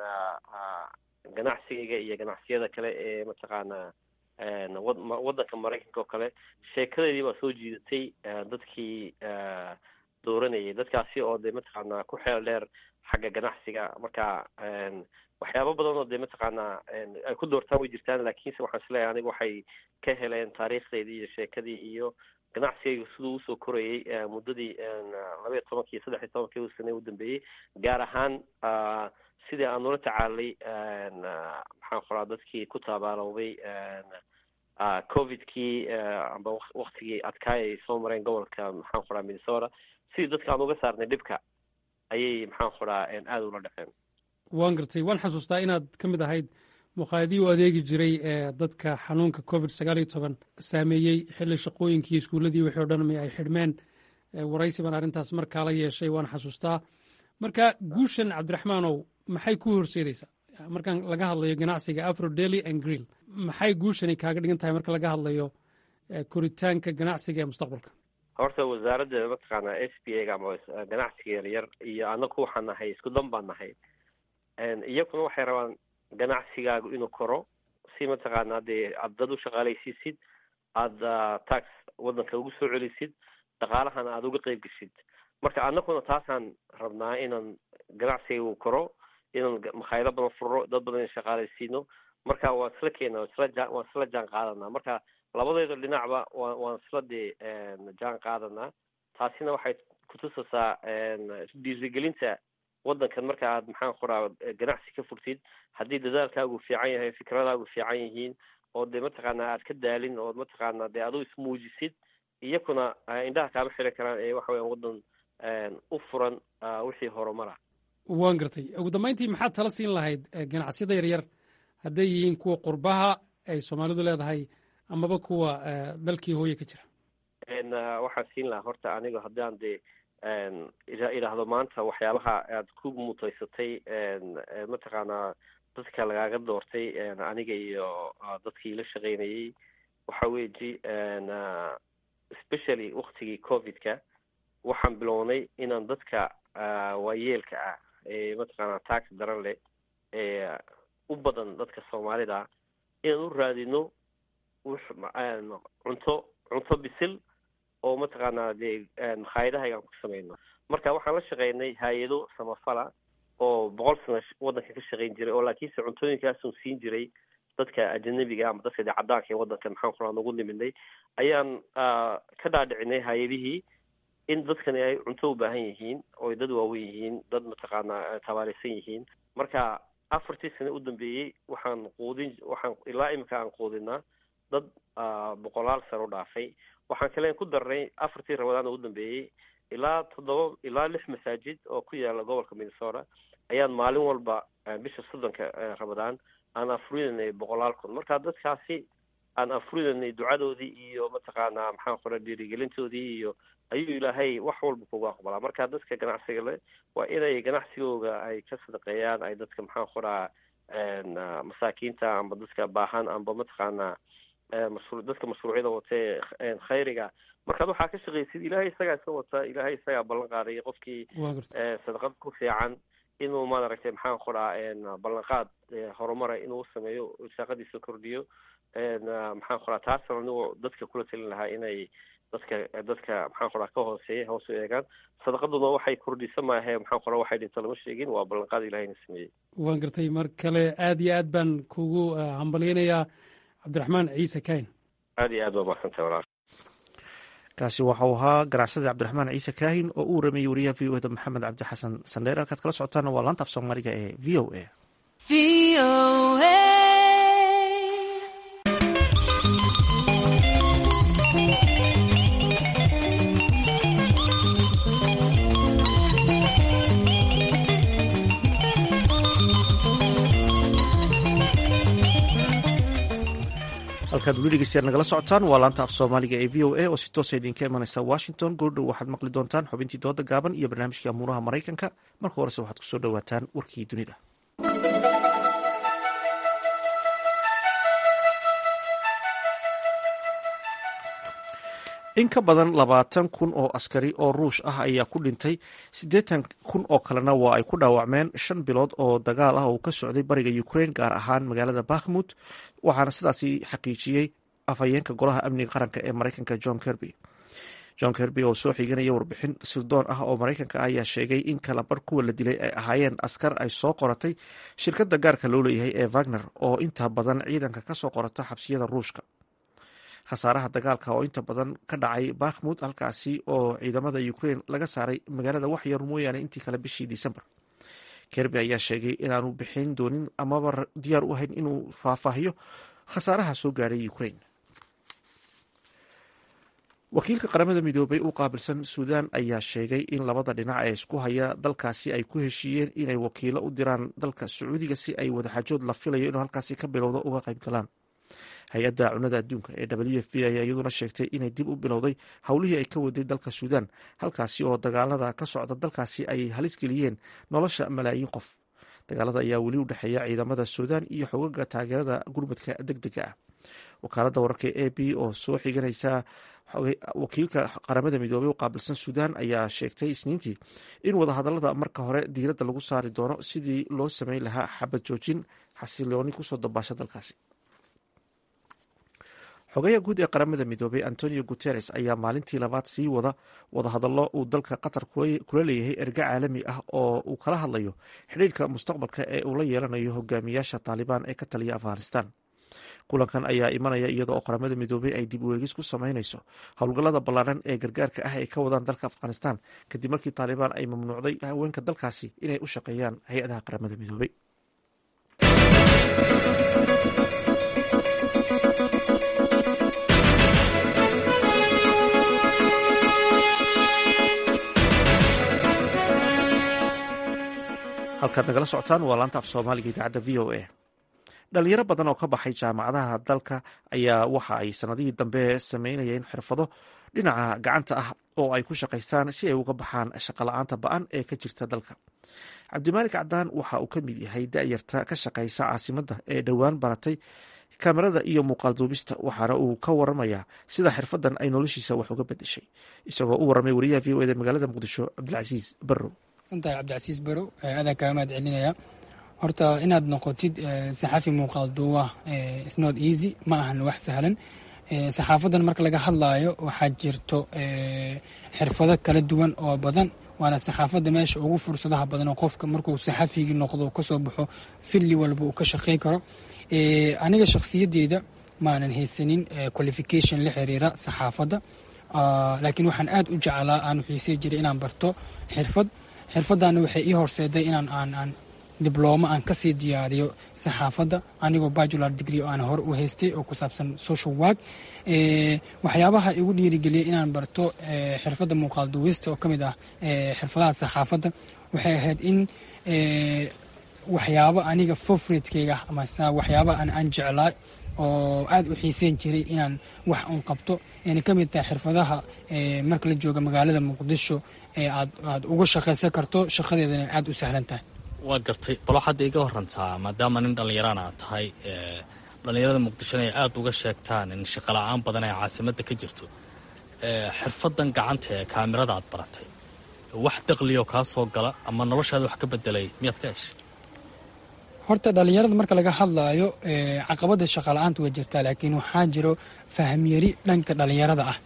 ganacsigayga iyo ganacsiyada kale ee mataqaanaa waddanka maraykanka oo kale sheekadeedii baa soo jiidatay dadkii dooranayay dadkaasi oo dee mataqaanaa ku xeel dheer xagga ganacsiga marka waxyaabo badan oo dee mataqaanaa ay ku doortaan way jirtaan laakiinse waxaan isleeyahay aniga waxay ka heleen taariikhdeydii iyo sheekadii iyo ganacsigayga siduu usoo korayay muddadii labaiyo tobankii iyo saddex iyo tobankii sane u dambeeyey gaar ahaan sidii aan ula tacaalay maxaan qoraa dadkii ku taabaalowday covidkii amba waktigii adkaay ay soo mareen gobolka maxaan qoraa minnesota sidii dadka aan uga saarnay dhibka ayay maxaan qoraa aada ula dhaceen waan gartay waan xasuustaa inaad ka mid ahayd muqaadii u adeegi jiray ee dadka xanuunka covid sagaal iyo toban saameeyey xilli shaqooyinkii iskuulladii wixii o dhan mi ay xidhmeen waraysi baan arrintaas markaa la yeeshay waan xasuustaa marka guushan cabdiraxmaanow maxay ku horseedaysaa markaan laga hadlayo ganacsiga afro dely and grill maxay guushani kaaga dhigan tahay marka laga hadlayo koritaanka ganacsiga ee mustaqbalka horta wasaaradda mataqaanaa s b a ga ama ganacsiga yaryar iyo anaku waxaan nahay isku dan baan nahay iyakuna waxay rabaan ganacsigaagu inuu koro si mataqaanaa dee aad dad u shaqaalaysiisid aada tax waddanka ugu soo celisid dhaqaalahana aada uga qeyb geshid marka anakuna taasaan rabnaa inaan ganacsiga uu koro inaan makhaayado badan furro dad badan in shaqaalaysiino marka waan isla keena isla waan isla jaan qaadanaa marka labadeeda dhinacba wa waan isla dee jaan qaadanaa taasina waxay kutusaysaa dhiirigelinta waddankan marka aad maxaan qoraa ganacsi ka furtid haddii dadaalkaagu fiican yahay fikradaagu fiican yihiin oo dee mataqaanaa aad ka daalin oo mataqaanaa dee adu ismuujisid iyakuna indhaha kaama xiran karaan ee waxa weyan waddan u furan wixii horumara waan gartay ugu dambeyntii maxaad tala siin lahayd ganacsiyada yaryar hadday yihiin kuwa qurbaha ay soomaalidu leedahay amaba kuwa dalkii hooye ka jira waxaan siin lahaa horta aniga haddaan dee idhaahdo maanta waxyaabaha aad ku mutaysatay mataqaanaa dadka lagaaga doortay aniga iyo dadkii la shaqeynayay waxa weji especially waktigii covidka waxaan bilownay inaan dadka waayeelka ah ee mataqaanaa tax daran leh ee u badan dadka soomaalida inaan u raadino cunto cunto bisil oo mataqaanaa dee makhaayadahaygaan ku samayno marka waxaan la shaqeynay hay-ado samafala oo boqol sano waddanka ka shaqayn jiray oo laakiinse cuntooyinkaasun siin jiray dadka ajanabiga ama dadka de cadaanka ee waddanka maxaan ku raha nagu niminay ayaan ka dhaadhicinay hay-adihii in dadkani ay cunto u baahan yihiin oo dad waaweyn yihiin dad mataqaanaa tabaarisan yihiin marka afartii sane u dambeeyey waxaan quudin waxaan ilaa imika aan quudinaa dad boqolaal sano u dhaafay waxaan kale ku darnay afartii rabadaan oo u dambeeyey ilaa toddoba ilaa lix masaajid oo ku yaala gobolka minnesota ayaan maalin walba bisha soddonka rabadaan aan afurinanay boqolaal kun marka dadkaasi aan afurinanay ducadoodii iyo mataqaanaa maxaan qora dhiirigelintoodii iyo ayuu ilaahay wax walba kugu aqbalaa marka dadka ganacsiga le waa inay ganacsigooga ay ka sadaqeeyaan ay dadka maxaan qoraa masaakiinta amba dadka baahan amba mataqaanaa mashru dadka mashruucyada watee khayriga markaad waxaa ka shaqaysid ilaahay isagaa iska wata ilaahay isagaa ballan qaadaya qofkii sadaqad ku fiican inuu maaragtay maxaan qoraa ballanqaad horumara inuu sameeyo saaqadiisa kordhiyo maxaan qoraa taasna anigoo dadka kula talin lahaa inay dadka dadka maxaan qoraa ka hooseeya hoos u eegaan sadaqaduna waxay kordhisa maahe maxaan qoraa waxay dhinto lama sheegin waa ballanqaad ilahayna sameeyey waan gartay mar kale aad iyo aad baan kugu hambalyeynayaa cabdiraxmaan ciise kayn aad iyo aad baa mahadsantay walaal kaasi waxau ahaa ganacsada cabdiraxmaan ciise kaahin oo u waramayey wariyaha v o eda maxamed cabdi xasan sandheer halkaad kala socotaana waa laanta af soomaaliga ee v o a halkaad weli dhegeystayaal nagala socotaan waa laanta af soomaaliga ee v o a oo si toosa idinka imanaysa washington goordhow waxaad maqli doontaan xubintii dooda gaaban iyo barnaamijkii amuuraha maraykanka marka horese waxaad kusoo dhowaataan warkii dunida in ka badan labaatan kun oo askari oo ruush ah ayaa ku dhintay siddeetan kun oo kalena waa ay ku dhaawacmeen shan bilood oo dagaal ah oo ka socday bariga ukraine gaar ahaan magaalada bakhmut waxaana sidaasi xaqiijiyey afhayeenka golaha amniga qaranka ee maraykanka john kerby john kerby oo soo xiganaya warbixin sirdoon ah oo maraykanka ah ayaa sheegay in kalabar kuwa la dilay ay ahaayeen askar ay soo qoratay shirkadda gaarka loo leeyahay ee wagner oo inta badan ciidanka ka soo qorata xabsiyada ruushka khasaaraha dagaalka oo inta badan ka dhacay bakhmut halkaasi oo ciidamada ukraine laga saaray magaalada waxyar mooyaane intii kale bishii disembar kerby ayaa sheegay inaanu bixin doonin amaba diyaar u ahayn inuu faahfaahiyo khasaaraha soo gaadhay ukraine wakiilka qaramada midoobay u qaabilsan suudan ayaa sheegay in labada dhinac ee isku haya dalkaasi ay ku heshiiyeen inay wakiilo u diraan dalka sacuudiga si ay wadaxajood la filayo inuu halkaasi ka bilowdo uga qayb galaan hay-adda cunada adduunka ee w f b ayaa iyaduna sheegtay inay dib u bilowday howlihii ay ka waday dalka suudan halkaasi oo dagaalada ka socda dalkaasi ay halis geliyeen nolosha malaayiin qof dagaalada ayaa weli u dhexeeya ciidamada suudan iyo xogaga taageerada gurmadka deg dega ah wakaalada wararka a b oo soo xiganaysa wakiilka qaramada midoobey u qaabilsan suudan ayaa sheegtay isniintii in wadahadalada marka hore diiradda lagu saari doono sidii loo sameyn lahaa xabad joojin xasilooni kusoo dabaasha dalkaasi xogayaha guud ee qaramada midoobey antonio guteres ayaa maalintii labaad sii wada wadahadallo uu dalka qatar kula leeyahay erge caalami ah oo uu kala hadlayo xidhiirka mustaqbalka ee uu la yeelanayo hogaamiyaasha taalibaan ee ka taliya afghanistan kulankan ayaa imanaya iyada oo qaramada midoobey ay dib ueegis ku sameynayso howlgallada ballaadhan ee gargaarka ah ay ka wadaan dalka afghanistan kadib markii taalibaan ay mamnuucday haweenka dalkaasi inay u shaqeeyaan hay-adaha qaramada midoobey halkaad nagala socotaan waa laanta af soomaaliga idaacadda v o a dhalinyaro badan oo ka baxay jaamacadaha dalka ayaa waxa ay sanadihii dambe sameynayeen xirfado dhinaca gacanta ah oo ay ku shaqaystaan si ay uga baxaan shaqola-aanta ba-an ee ka jirta dalka cabdimaalik cadaan waxa uu ka mid yahay da-yarta ka shaqaysa caasimadda ee dhowaan baratay kamerada iyo muuqaal duubista waxaana uu ka waramayaa sida xirfadan ay noloshiisa wax uga bedeshay isagoo u waramay wariyaha v o eda magaalada muqdisho cabdilcasiis barrow santahay cabdicasiis barow aadaan kaaga mahad celinaya horta inaad noqotid saxafi muuqaal duuba snot easy ma ahan wax sahlan saxaafadan marka laga hadlaayo waxaa jirto xirfado kala duwan oo badan waana saxaafadda meesha ugu fursadaha badan oo qofka markuu saxafigii noqdo kasoo baxo filli walba uu ka shaqey karo aniga shakhsiyadeyda maanan haysanin qualification la xiriira saxaafadda laakiin waxaan aad u jeclaa aan xiisey jiray inaan barto xirfad xirfaddaana waxay ii horseeday inaan aan aan diblooma aan kasii diyaariyo saxaafadda anigoo bajular degree oo aan hore u haystay oo ku saabsan social work waxyaabaha igu dhiirigeliyay inaan barto xirfadda muuqaal duwista oo ka mid ah xirfadaha saxaafadda waxay ahayd in waxyaabo aniga favoritekeyga ama waxyaaba aan jeclaa oo aad u xiiseyn jiray inaan wax un qabto ayna ka mid tahay xirfadaha marka la jooga magaalada muqdisho ee aad aad uga shaqaysan karto shaqadeedana aad u sahlan tahay waa gartay bal waxaad iga warantaa maadaama nin dhallinyaraan aad tahay dhallinyarada muqdishona ay aada uga sheegtaan in shaqala-aan badan ee caasimadda ka jirto xirfadan gacanta ee kaamirada aad baratay wax daqliyoo kaa soo gala ama noloshaada wax ka bedelay miyaad ka heshay horta dhallinyarada marka laga hadlaayo caqabada shaqala-aanta way jirtaa laakiin waxaa jiro fahmyari dhanka dhallinyarada ah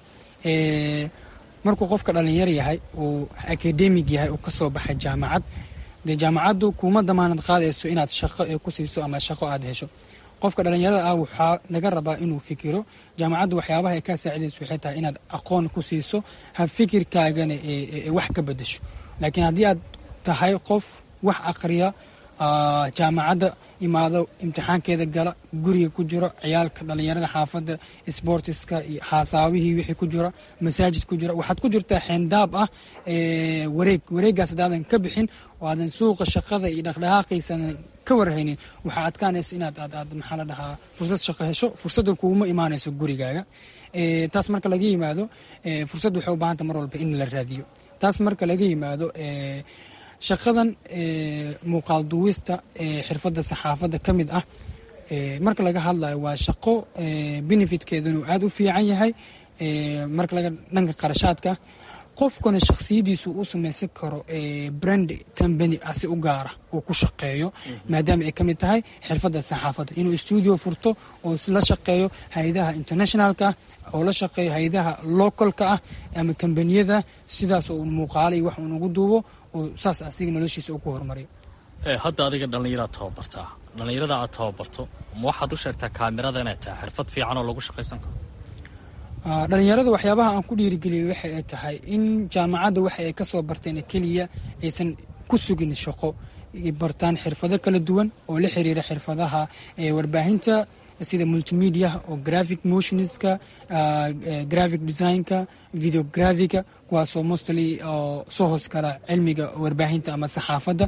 markuu qofka dhallinyar yahay uu akademig yahay uu kasoo baxay jaamacad dee jaamacaddu kuma damaanad qaadayso inaad shaqo ku siiso ama shaqo aad hesho qofka dhallinyarada ah waxaa laga rabaa inuu fikiro jaamacaddu waxyaabaha ay kaa saacidayso waxay tahay inaad aqoon ku siiso ha fikirkaagana wax ka bedesho laakiin haddii aad tahay qof wax aqriya jaamacadda imaado imtixaankeeda gala guriga ku jiro ciyaalka dhallinyarada xaafadda sbortiska iyo haasaawihii wixii ku jira masaajid ku jira waxaad ku jirtaa xeendaab ah wareeg wareeggaas haddaadan ka bixin oo aadan suuqa shaqada iyo dhaqdhaqaaqiisan ka warhaynin waxaa adkaanaysa inaad aad aad maxaa la dhahaa fursad shaqo hesho fursadda kuuma imaanayso gurigaaga taas marka laga yimaado fursad waxay u baahanta mar walba in la raadiyo taas marka laga yimaado shaqadan muuqaal duwista ee xirfadda saxaafadda ka mid ah marka laga hadlayo waa shaqo benefitkeedunu aada u fiican yahay marka laga dhanka qarashaadka qofkuna shakhsiyadiisu u samaysan karo brand company asi u gaara uu ku shaqeeyo maadaama ay ka mid tahay xirfadda saxaafadda inuu stuudio furto oo la shaqeeyo hay-adaha internationalka ah oo la shaqeeyo hay-adaha localka ah ama kambaniyada sidaas oo muuqaalo iyo wax uun ugu duubo oo saas asiga noloshiisa uu ku horumariyo hadda adiga dhallinyaraad tababartaa dhallinyarada aad tababarto ma waxaad u sheegtaa kaamirada inay tahay xirfad fiican oo lagu shaqaysan karo dhallinyarada waxyaabaha aan ku dhiirigeliyay waxa ay tahay in jaamacadda waxa ay ka soo barteen keliya aysan ku sugin shaqo bartaan xirfado kala duwan oo la xiriira xirfadaha warbaahinta sida multimedia oo graphic motionska graphic designka videografica kuwaasoo mostly oo soo hoos kala cilmiga warbaahinta ama saxaafadda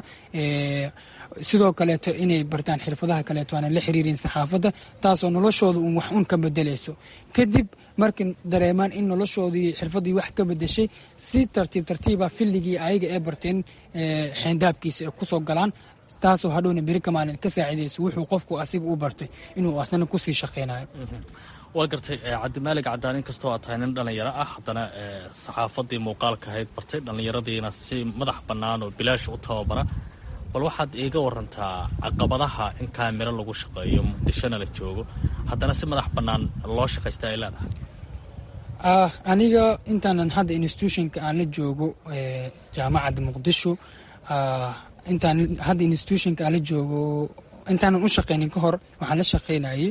sidoo kaleeto inay bartaan xirfadaha kaleeto aanan la xiriirin saxaafadda taasoo noloshooda uun wax un ka bedelayso kadib markay dareemaan in noloshoodii xirfaddii wax ka bedeshay si tartiib tartiiba filligii ayaga ee barteen xeendaabkiisa ay kusoo galaan taasoo hadhowna beri ka maalin ka saacidayso wuxuu qofku asiga u bartay inuu asna kusii shaqeynayo waa gartay cabdimaalig cadaan inkastoo aad tahay nin dhallinyaro ah haddana saxaafaddii muuqaalka ahayd bartay dhallinyaradiina si madax bannaan oo bilaash u tababara bal waxaad iiga warantaa caqabadaha in kaamiro lagu shaqeeyo muqdishona la joogo haddana si madax bannaan loo shaqaysta ay leedahay aniga intaanan hadda institutionka aan la joogo jaamacadda muqdisho intaan hadda institutionka aan la joogo intaanan u shaqeynin ka hor waxaan la shaqeynayay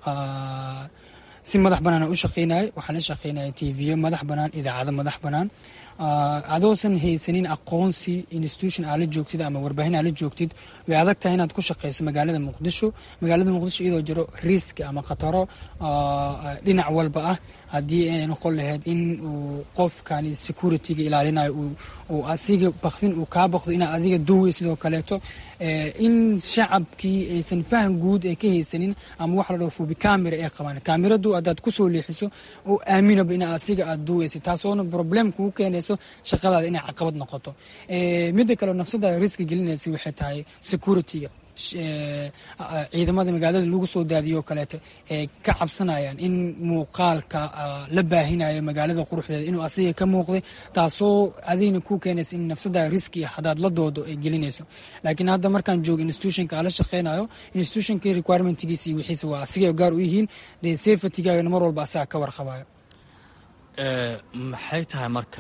si madax bannaan u shaqeynayay waxaan la shaqeynayay tv madax bannaan idaacado madax bannaan adoosan haysanin aqoonsi institution aad la joogtid ama warbaahin aad la joogtid way adag tahay inaad ku shaqeyso magaalada muqdisho magaalada muqdisho iyadoo jiro risk ama khataro dhinac walba ah haddii ay noqon lahayd in uu qofkani securityga ilaalinayo uu asiga bakdin uu kaa bakdo inaad adiga duway sidoo kaleeto in shacabkii aysan faham guud ay ka haysanin ama wax la dhaho fubi camera ay qabaan kaamiradu haddaad kusoo leexiso oo aaminaba in asiga aad duwaysa taasoona problem kugu keenayso shaqadaada inay caqabad noqoto midda kale nafsadaada riski gelinaysa waxay tahay securityga ciidamada magaalada lagu soo daadiyo kaleeto ay ka cabsanayaan in muuqaalka la baahinayo magaalada quruxdeeda inuu asiga ka muuqday taasoo adigna ku keenaysa in nafsadaada riski ah haddaad la doodo ay gelinayso laakiin hadda markaan joogo institutionka aan la shaqeynayo institutionka requirementgiisa iyo wixiisa waa asigay gaar u yihiin dee safetygaagana mar walba asaga ka warqabayo maxay tahay marka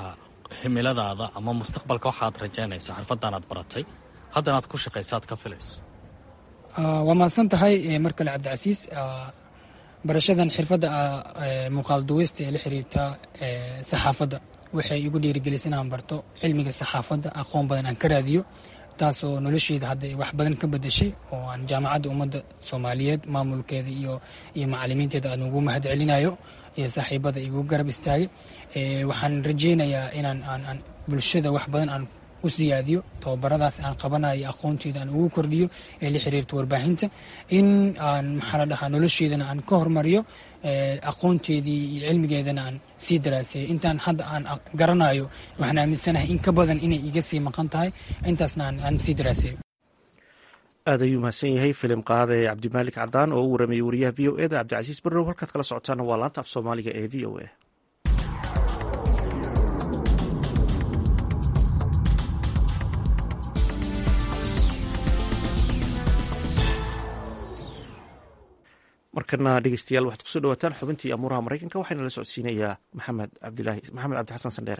himiladaada ama mustaqbalka waxaad rajaynaysa xirfaddan aad baratay haddana aad ku shaqaysa aad ka filayso waa mahadsan tahay mar kale cabdicasiis barashadan xirfadda muuqaal duweysta ee la xiriirta saxaafadda waxay igu dhiirigelisay inaan barto cilmiga saxaafadda aqoon badan aan ka raadiyo taasoo nolosheeda hadda wax badan ka bedeshay oo aan jaamacadda ummadda soomaaliyeed maamulkeeda iyo iyo macalimiinteeda aan ugu mahad celinayo iyo saaxiibada igu garab istaagay waxaan rajeynayaa inaan aan bulshada wax badan aan u siyaadiyo tababaradaas aan qabanayo aqoonteeda aan ugu kordhiyo ee la xiriirta warbaahinta in aan maxaa la dhahaa nolosheedana aan ka hormariyo aqoonteedii iyo cilmigeedana aan sii daraaseeyo intaan hadda aan garanayo waxaan aaminsanahay in ka badan inay iga sii maqan tahay intaasna aan sii daraaseeyo aad ayuu mahadsan yahay filim qaade cabdimaalik cadaan oo u waramayay wariyaha v o eda cabdicasiis barrow halkaad kala socotaana waa laanta af soomaaliga ee v o a markana dhegeystayaal waxaad kusoo dhawaataan xubintii amuuraha maraykanka waxaana la socodsiinayaa maxamed cabdilaahi maxamed cabdi xasan sandheere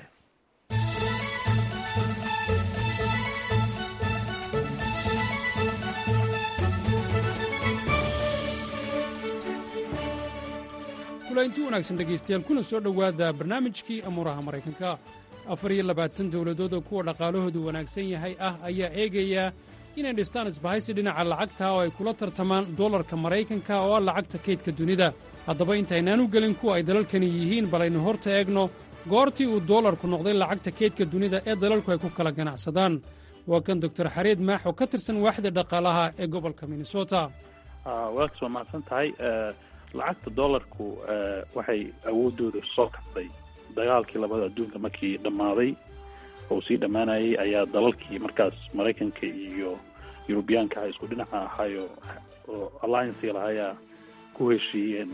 kulainti wanaagsan dhegaystayaal kuna soo dhowaada barnaamijkii amuuraha maraykanka afar iyo labaatan dowladood oo kuwa dhaqaalahoodu wanaagsan yahay ah ayaa eegaya inay dhistaan isbahaysi dhinaca lacagta oo ay kula tartamaan dollarka maraykanka oo ah lacagta kaydka dunida haddaba intaynaanu gelin kuwa ay dalalkani yihiin bal aynu horta eegno goortii uu dollarku noqday lacagta kaydka dunida ee dalalku ay ku kala ganacsadaan waa kan doktor xareed maax oo ka tirsan waaxda dhaqaalaha ee gobolka minnesota waad soo mahadsan tahay lacagta dollarku waxay awoodooda soo kabtay dagaalkii labada adduunka markii dhammaaday oo sii dhammaanayay ayaa dalalkii markaas maraykanka iyo yurubiyaanka aha isku dhinaca ahayo oo alliancega lahayaa ku heshiiyeen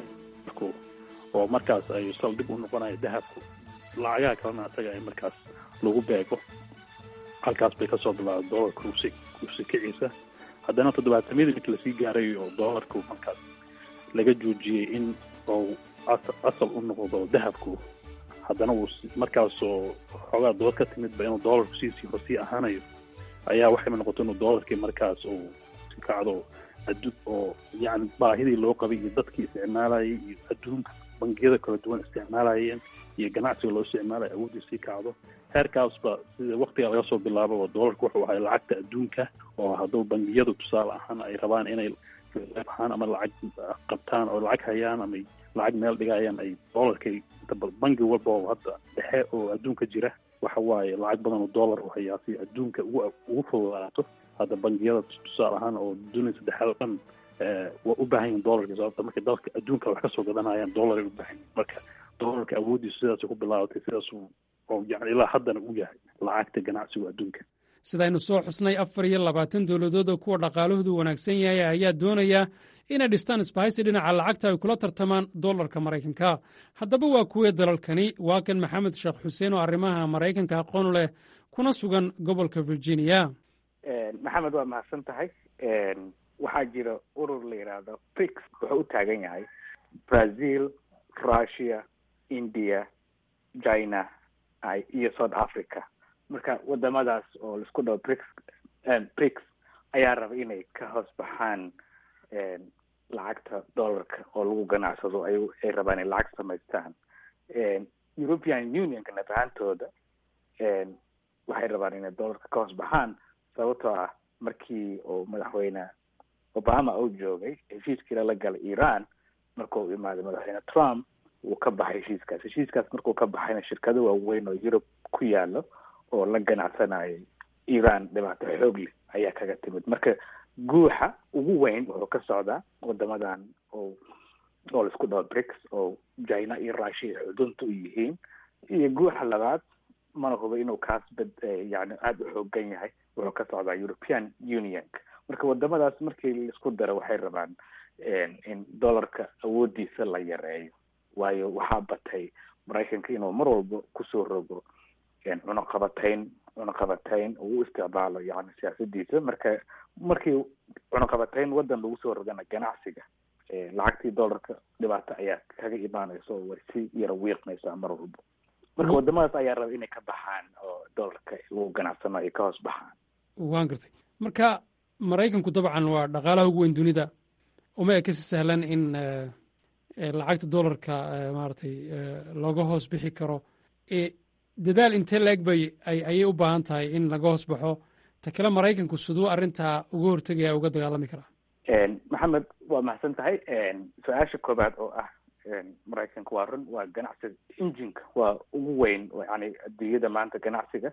oo markaas ay saldhig u noqonayo dahabku lacagaha kalena asaga ay markaas lagu beego halkaas bay kasoo bilaabay dollarka usi usi kiciisa haddana toddobaatamyadii markii lasii gaaray oo dollarku markaas laga joojiyey in uu asal u noqdo dahabku haddana uu markaasoo xoogaa dood ka timidba inuu dollarku siisii horsii ahaanayo ayaa waxayba noqotay inuu dollarkii markaas uu si kacdo addu oo yacni baahidii loo qabay iyo dadkii isticmaalayay iyo adduunka bangiyada kala duwan isticmaalayeen iyo ganacsiga loo isticmaalaya awooddii sii kacdo heerkaasba sida waktiga laga soo bilaababa dollarku wuxuu ahay lacagta adduunka oo hadduu bangiyadu tusaale ahaan ay rabaan inay ahaan ama lacag qabtaan oo lacag hayaan ama lacag meel dhigayaan ay dollarkay bangi walba oo hadda dhexe oo adduunka jira waxa waaye lacag badan oo dollar u hayaa si adduunka ugu ugu fududaato hadda bangiyada tusaale ahaan oo dunia saddexaad oo dhan waa u baahan yihin dollarka sababta markay dalka adduunka wax kasoo gadanayaan dollaray u baahan yihin marka dollarka awooddiisu sidaasay ku bilaabatay sidaas oo yani ilaa haddana u yahay lacagta ganacsiga adduunka sidaynu soo xusnay afar iyo labaatan dowladood oo kuwa dhaqaalahoodu wanaagsan yahay ayaa doonaya inay dhistaan isbahaysi dhinaca lacagta ay kula tartamaan dollarka maraykanka haddaba waa kuwee dalalkani waa kan maxamed sheekh xuseen oo arrimaha maraykanka aqoon leh kuna sugan gobolka virginia maxamed waa mahadsan tahay waxaa jira urur la yidhaahdo brix wuxuu u taagan yahay brazil russia india china iyo south africa marka wadamadaas oo laisku dhaho brix brix ayaa raba inay ka hoos baxaan lacagta dollarka oo lagu ganacsado ay ay rabaan inay lacag samaystaan european unionka naf ahaantooda waxay rabaan inay dollarka ka hoos baxaan sababtoo ah markii uu madaxweyne obama uu joogay heshiiskii lala galay iran marka uu imaaday madaxweyne trump wuu ka baxay heshiiskaas heshiiskaas markuu ka baxayna shirkado waaweyn oo yurub ku yaalo oo la ganacsanayay iran dhibaato xoog leh ayaa kaga timid marka guuxa ugu weyn wuxuu ka socdaa wadamadan oo oo laisku dhaho brix oo china iyo russia ay xudunta u yihiin iyo guuxa labaad mana hubo inuu kaas bad yani aada u xoogan yahay wuxuu ka socdaa european unionka marka wadamadaas markii laisku daro waxay rabaan in dollarka awoodiisa la yareeyo waayo waxaa batay maraykanka inuu mar walba kusoo rogo cunaqabatayn cunaqabatayn uu u isticmaalo yani siyaasadiisa marka markii cunaqabatayn wadan lagu soo rogana ganacsiga lacagtii dollarka dhibaato ayaa kaga imaanaysa oo way si yara wiiqmaysaa mar walba marka wadamadaas ayaa raba inay ka baxaan oo dollarka lagu ganacsano ay ka hoos baxaan waan gartay marka maraykanku dabcan waa dhaqaalaha ugu weyn dunida uma eka si sahlan in lacagta dollarka maaragtay looga hoos bixi karo dadaal intee la-eg bay ayay u baahan tahay in laga hoos baxo ta kale maraykanku siduu arrintaa uga hortegaya uga dagaalami karaa maxamed waa mahadsan tahay su-aasha koobaad oo ah maraykanka waa run waa ganacsiga injinka waa ugu weyn yani adduunyada maanta ganacsiga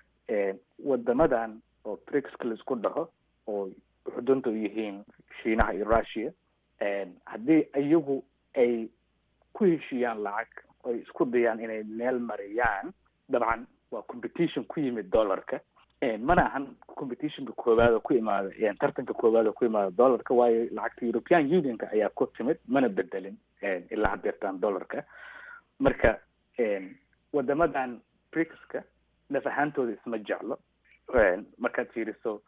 wadamadan oo brixka laisku dhaho oo xudunta u yihiin shiinaha iyo russia haddii iyagu ay ku heshiiyaan lacag oy isku dayaan inay meel mariyaan dabcan waa competition ku yimid dollarka mana ahan competitionka koowaad oo ku imaada tartanka koowaad oo ku imaada dollarka waayo lacagta european unionka ayaa ku timid mana bedelin ilaa hadeertaan dollarka marka wadamadan brixka naf ahaantooda isma jeclo markaad fiiriso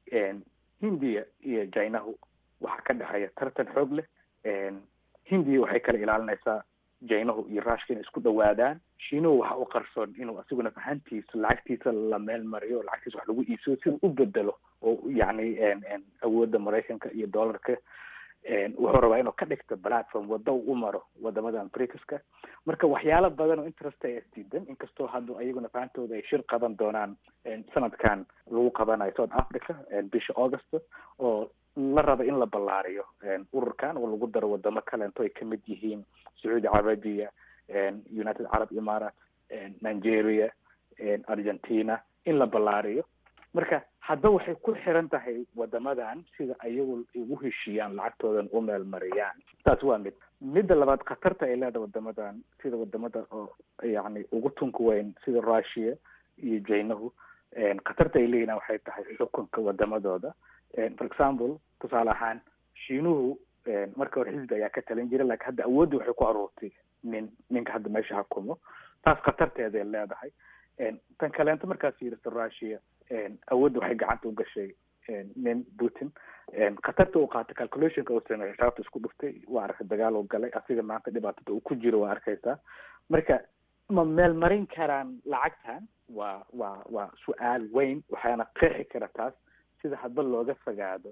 hindiya iyo jinahu waxaa ka dhexeeya tartan xoog leh hindiya waxay kala ilaalinaysaa jinahu iyo rushka inay isku dhawaadaan shiinuhu waxa u qarsoon inuu asigu naf ahaantiisa lacagtiisa la meel mariyo lacagtiisa wax lagu iibsado sida u bedelo oo yani awoodda maraykanka iyo dollarka wuxuu rabaa inuu ka dhigto platform wadda u maro wadamadan brixka marka waxyaalo badan oo interest ay isdiidan inkastoo hadda ayaguna fahamtooda ay shir qaban doonaan sanadkan lagu qabanayo south africa bisha august oo la raba in la ballaariyo ururkan oo lagu daro wadamo kaleento ay kamid yihiin sacuudi carabiya united carab imarat nigeria argentina in la ballaariyo marka hadda waxay ku xiran tahay wadamadan sida ayagu ugu heshiiyaan lacagtoodan u meel mariyaan taas waa mid midda labaad khatarta ay leedahay wadamadan sida wadamada oo yani ugu tunka weyn sida russia iyo jinahu khatarta ay leeyihin waxay tahay xukunka wadamadooda for example tusaale ahaan shiinuhu marka hore xisbi ayaa ka talin jira lakin hadda awoodda waxay ku aruurtay nin ninka hadda meesha hakumo taas khatarteeday leedahay tan kaleento markaad fiiriso russia awoodda waxay gacanta u gashay nin putin khatarta uu qaatay calculationka uu sameeyey xisaabta isku dhuftay waa arkay dagaal uu galay asiga maanta dhibaatada uu ku jiro waa arkaysaa marka ma meel marin karaan lacagtan waa waa waa su-aal weyn waxaana qeexi kara taas sida hadba looga fogaado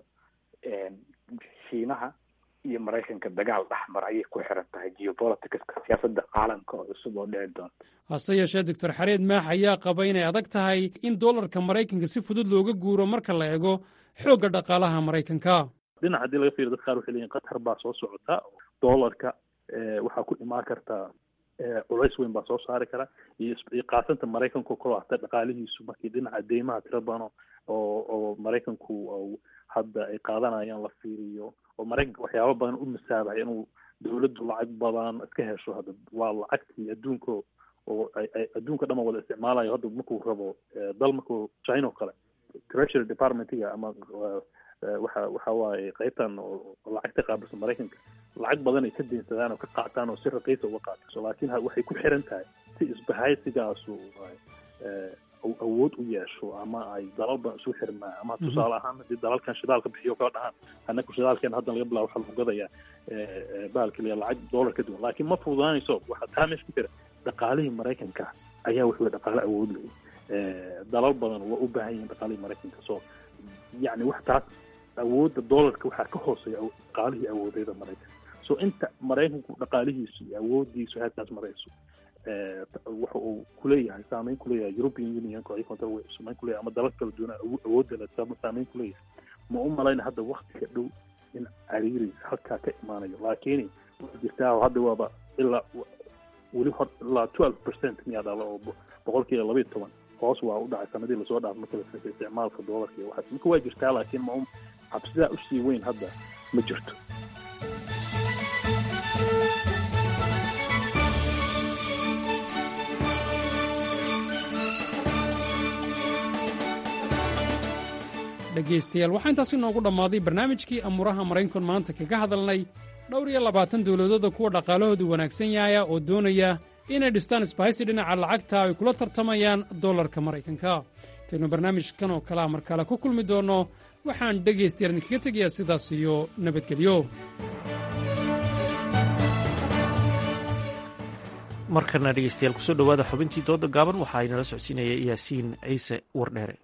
shiinaha iyo maraykanka dagaal dhexmar ayay ku xiran tahay geopoliticska siyaasadda caalamka oo cusub oo dhici doonta hase yeeshee doctor xareed maax ayaa qaba inay adag tahay in dollarka maraykanka si fudud looga guuro marka la eego xoogga dhaqaalaha maraykanka dhinac haddii laga fiiriyo dad qaar waxay leeyihin qatar baa soo socota dollarka waxaa ku imaan kartaa culays weyn baa soo saari kara iyo qaasanta maraykanku kalo hata dhaqaalihiisu markii dhinaca deymaha tira badan oo oo maraykanku hadda ay qaadanayaan la fiiriyo oo maraykanka waxyaaba badan u masaabahay inuu dawladdu lacag badan iska hesho hadda waa lacagtii adduunka oo adduunka dhan wada isticmaalayo hadda markuu rabo dal markuu china oo kale treasury departmentiga ama waxa waxa waaye qaybtan oo lacagta qaabilsan maraykanka lacag badan ay ka deensadaan oo ka qaataan oo si raqiisa uga qaato laakiin waxay ku xiran tahay si isbahaysigaasu awood u yeesho ama ay dalal badan isu xirmaan ama tusaale ahaan haddii dalalkan shidaalka bixiyo kala dhahaan annaku shidaalkeena haddan laga bilaabo waxaa lagu gadayaa bahalkaliya lacag dollar ka duwan laakiin ma fududaanayso waxaa taa meesha ku jira dhaqaalihii maraykanka ayaa wuxuu dhaqaale awood leh dalal badan waa u baahan yihiin dhaqaalihii maraykanka so yacni wax taas awoodda dollarka waxaa ka hooseeya dhaqaalihii awoodeeda maraykanka so inta maraykanku dhaqaalihiisu iyo awoodiisu halkaas marayso waxa uu kuleeyahay saameyn kuleeyahay european unionka ay control way saameyn kuleeyahay ama dalal kala duwan awoodda le saameyn kuleeyahay ma u malayna hadda waktiga dhow in cariiris halkaa ka imaanayo laakiin waa jirtaa hadda waaba ilaa weli hor ilaa twelve percent miyaa dhala oo boqolkiiba labayo toban hoos waa u dhacay sanadii lasoo dhaaf marka la fiiriyo isticmaalka doolarka iyo waxaas marka waa jirtaa laakiin ma cabsidaa usii weyn hadda ma jirto dhegaystayaal waxaa intaasi noogu dhammaaday barnaamijkii amuuraha maraynkun maanta kaga hadalnay dhowr iyo labaatan dowladooda kuwa dhaqaalahoodu wanaagsan yahaya oo doonaya inay dhistaan isbahaysi dhinaca lacagta ay kula tartamayaan dollarka maraykanka intaynu barnaamijkan oo kalea mar kale ku kulmi doonno waxaan dhegaystayaal idinkaga tegayaa sidaas iyo nabadgelyo markana dhegeystayaal kusoo dhowaada xubintii dooda gaaban waxaa inala socodsiinaya yaasiin ciise wardheere